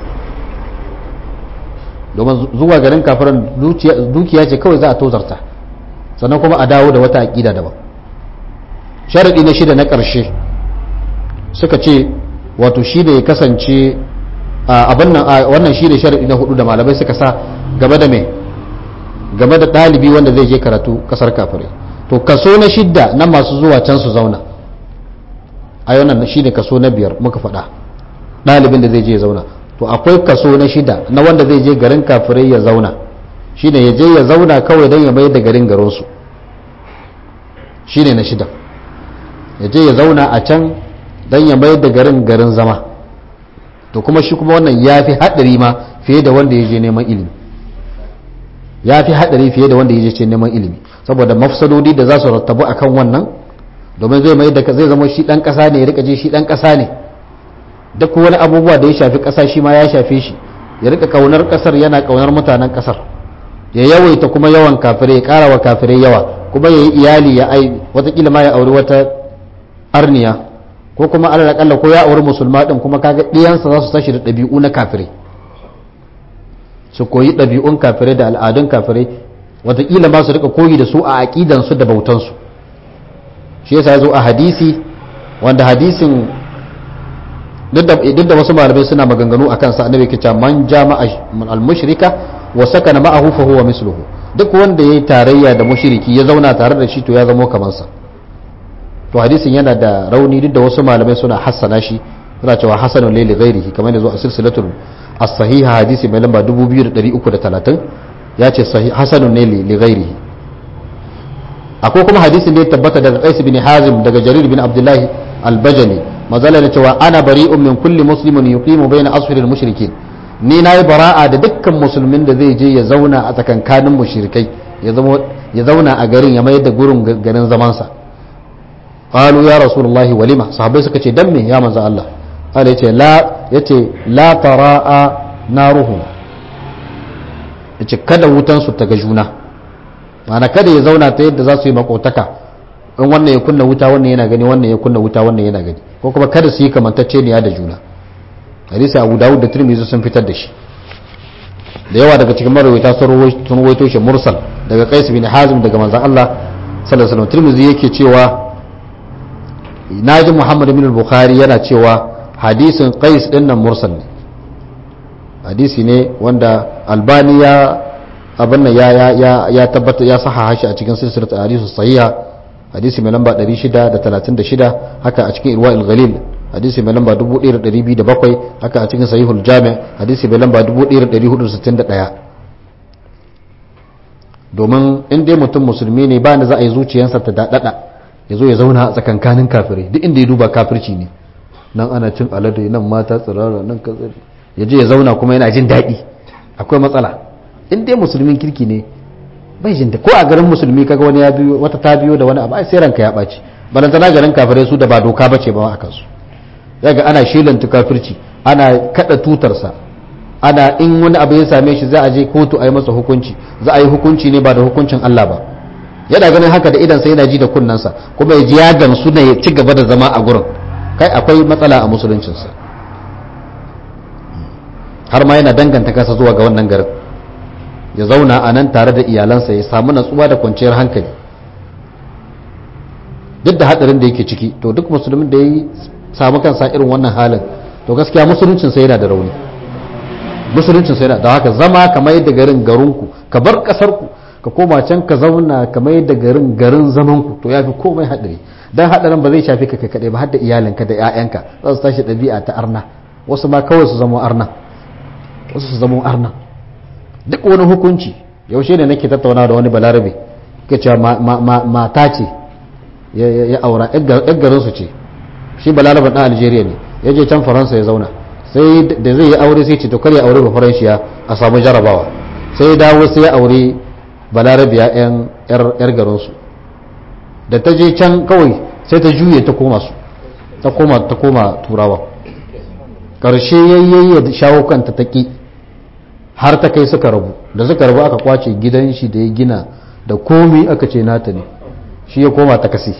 domin zuwa garin kafiran dukiya ce kawai za a tozarta sannan kuma a dawo da wata aƙida daban sharaɗi na shida na ƙarshe suka ce wato shi da ya kasance abin nan wannan shi da sharaɗi na hudu da malamai suka sa game da mai game da ɗalibi wanda zai je karatu ƙasar kafirai to kaso na shidda na masu zuwa can su zauna a wannan shi ne kaso na biyar muka faɗa ɗalibin da zai je ya zauna to akwai kaso na shida na wanda zai je garin kafirai ya zauna shine ya je ya zauna kawai don ya mayar da garin garinsu shine na shida ya je ya zauna a can don ya mayar da garin garin zama to kuma shi kuma wannan ya fi haɗari ma fiye da wanda ya je neman ilimi ya fi haɗari fiye da wanda ya je neman ilimi saboda mafsadodi da za su rattabu akan wannan domin zai mai da zai zama shi ɗan ƙasa ne ya rika je shi ɗan ƙasa ne duk wani abubuwa da ya shafi ƙasa shi ma ya shafe shi ya rika kaunar ƙasar yana kaunar mutanen ƙasar ya yawaita kuma yawan kafirai ya ƙara wa kafirai yawa kuma ya yi iyali ya ai watakila ma ya auri wata arniya ko kuma alal akalla ko ya auri musulma din kuma kaga ɗiyansa za su tashi da ɗabi'u na kafirai su koyi ɗabi'un kafirai da al'adun kafirai watakila ma su rika koyi da su a aƙidansu da bautansu shi yasa ya zo a hadisi wanda hadisin duk da wasu malamai suna maganganu a kansa annabi ke cewa man jama'a al-mushrika wa sakana ma'ahu fa huwa misluhu duk wanda yayi tarayya da mushriki ya zauna tare da shi to ya zama kamar sa to hadisin yana da rauni duk da wasu malamai suna hassana shi suna cewa hasanun li ghairihi kamar yanzu a silsilatul as-sahiha hadisi mai lamba 2330 ya ce hasanun ne li ghairihi akwai kuma hadisin da ya tabbata daga Qais bin Hazim daga Jarir bin Abdullahi al-Bajali mazala da cewa ana bari'un min kulli muslimin yuqimu bayna ashhuril mushrikin ni nayi bara'a da dukkan musulmin da zai je ya zauna a tsakankanin mushrikai ya zama ya zauna a garin ya mayar da gurin garin zaman sa qalu ya rasulullahi walima sahabbai suka ce dan me ya manzo Allah Allah yace la yace la tara'a naruhum yace kada wutan su ta ga juna ma'ana kada ya zauna ta yadda za su yi makotaka in wannan ya kunna wuta wannan yana gani wannan ya kunna wuta wannan yana gani ko kuma kada su yi kamantacce ne da juna hadisi abu dawud da tirmidhi sun fitar da shi da yawa daga cikin marawaita sun rawaito shi mursal daga qais bin hazim daga manzon Allah sallallahu alaihi wasallam tirmidhi yake cewa naji muhammad bin al-bukhari yana cewa hadisin qais din nan mursal ne hadisi ne wanda albani ya abin nan ya ya ya tabbata ya sahaha shi a cikin silsilat hadisi sahiha hadisi mai lamba 636 haka a cikin irwa al-ghalil hadisi mai lamba 1207 haka a cikin sahihul jami' hadisi mai lamba 1461 domin in dai mutum musulmi ne ba ni za a yi zuciyarsa ta dadada ya zo ya zauna a tsakankanin kafirai duk inda ya duba kafirci ne nan ana cin alade nan mata tsirara nan kaza ya je ya zauna kuma yana jin daɗi akwai matsala in dai musulmin kirki ne bai jin ko a garin musulmi kaga wani ya biyo wata ta biyo da wani abu ai sai ranka ya ɓaci balantana garin kafirai su da ba doka bace ba a kansu yaga ana shelanta kafirci ana kada tutarsa ana in wani abu ya same shi za a je kotu a yi masa hukunci za a yi hukunci ne ba da hukuncin Allah ba yana ganin haka da idan sai yana ji da kunnansa kuma ya ji ya gamsu ne ya ci gaba da zama a gurin kai akwai matsala a musuluncinsa har ma yana danganta kansa zuwa ga wannan garin ya zauna a nan tare da iyalansa ya samu natsuwa da kwanciyar hankali duk da hadarin da yake ciki to duk musulmin da ya samu kansa irin wannan halin to gaskiya musuluncinsa yana da rauni musuluncinsa yana da haka zama kamar yadda garin garinku ka bar kasarku ka koma can ka zauna kamar yadda garin garin zamanku to ya fi komai hadari dan hadarin ba zai shafi ka kai kadai ba har da iyalinka da 'ya'yanka za su tashi ɗabi'a ta arna wasu ma kawai su zama arna wasu su zama arna duk wani hukunci yaushe ne nake tattauna da wani balarabe ke cewa mata ce ya aura yar garinsu ce shi balaraben ɗan algeria ne ya je can faransa ya zauna sai da zai yi aure sai ce to kar ya aure ba faranshiya a samu jarabawa sai ya dawo sai ya aure balarabiya yan yar garinsu da ta je can kawai sai ta juye ta koma su ta koma ta koma turawa karshe yayyayi ya shawo kanta ta ki har ta kai suka rabu da suka rabu aka kwace gidan shi da ya gina da komi aka ce nata ne shi ya koma takasi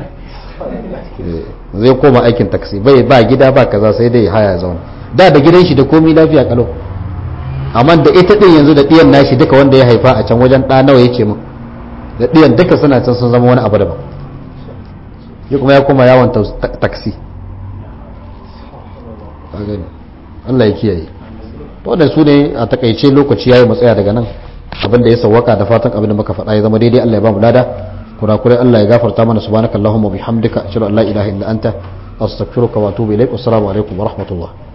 zai koma aikin taksi bai ba gida ba kaza sai dai haya zauna da da gidan shi da komi lafiya kalau amma da ita din yanzu da diyan nashi duka wanda ya haifa a can wajen ɗa nawa yake min da diyan duka suna can sun zama wani abu daban ya kuma ya koma yawon taksi Allah ya kiyaye to da su ne a takaice lokaci yayi matsaya daga nan abin da ya sawwaka da fatan abin da muka faɗa ya zama daidai Allah ya ba mu lada kurakurai Allah ya gafarta mana subhanakallahumma bihamdika ashhadu an la ilaha illa anta astaghfiruka wa atubu ilaik assalamu alaikum wa rahmatullah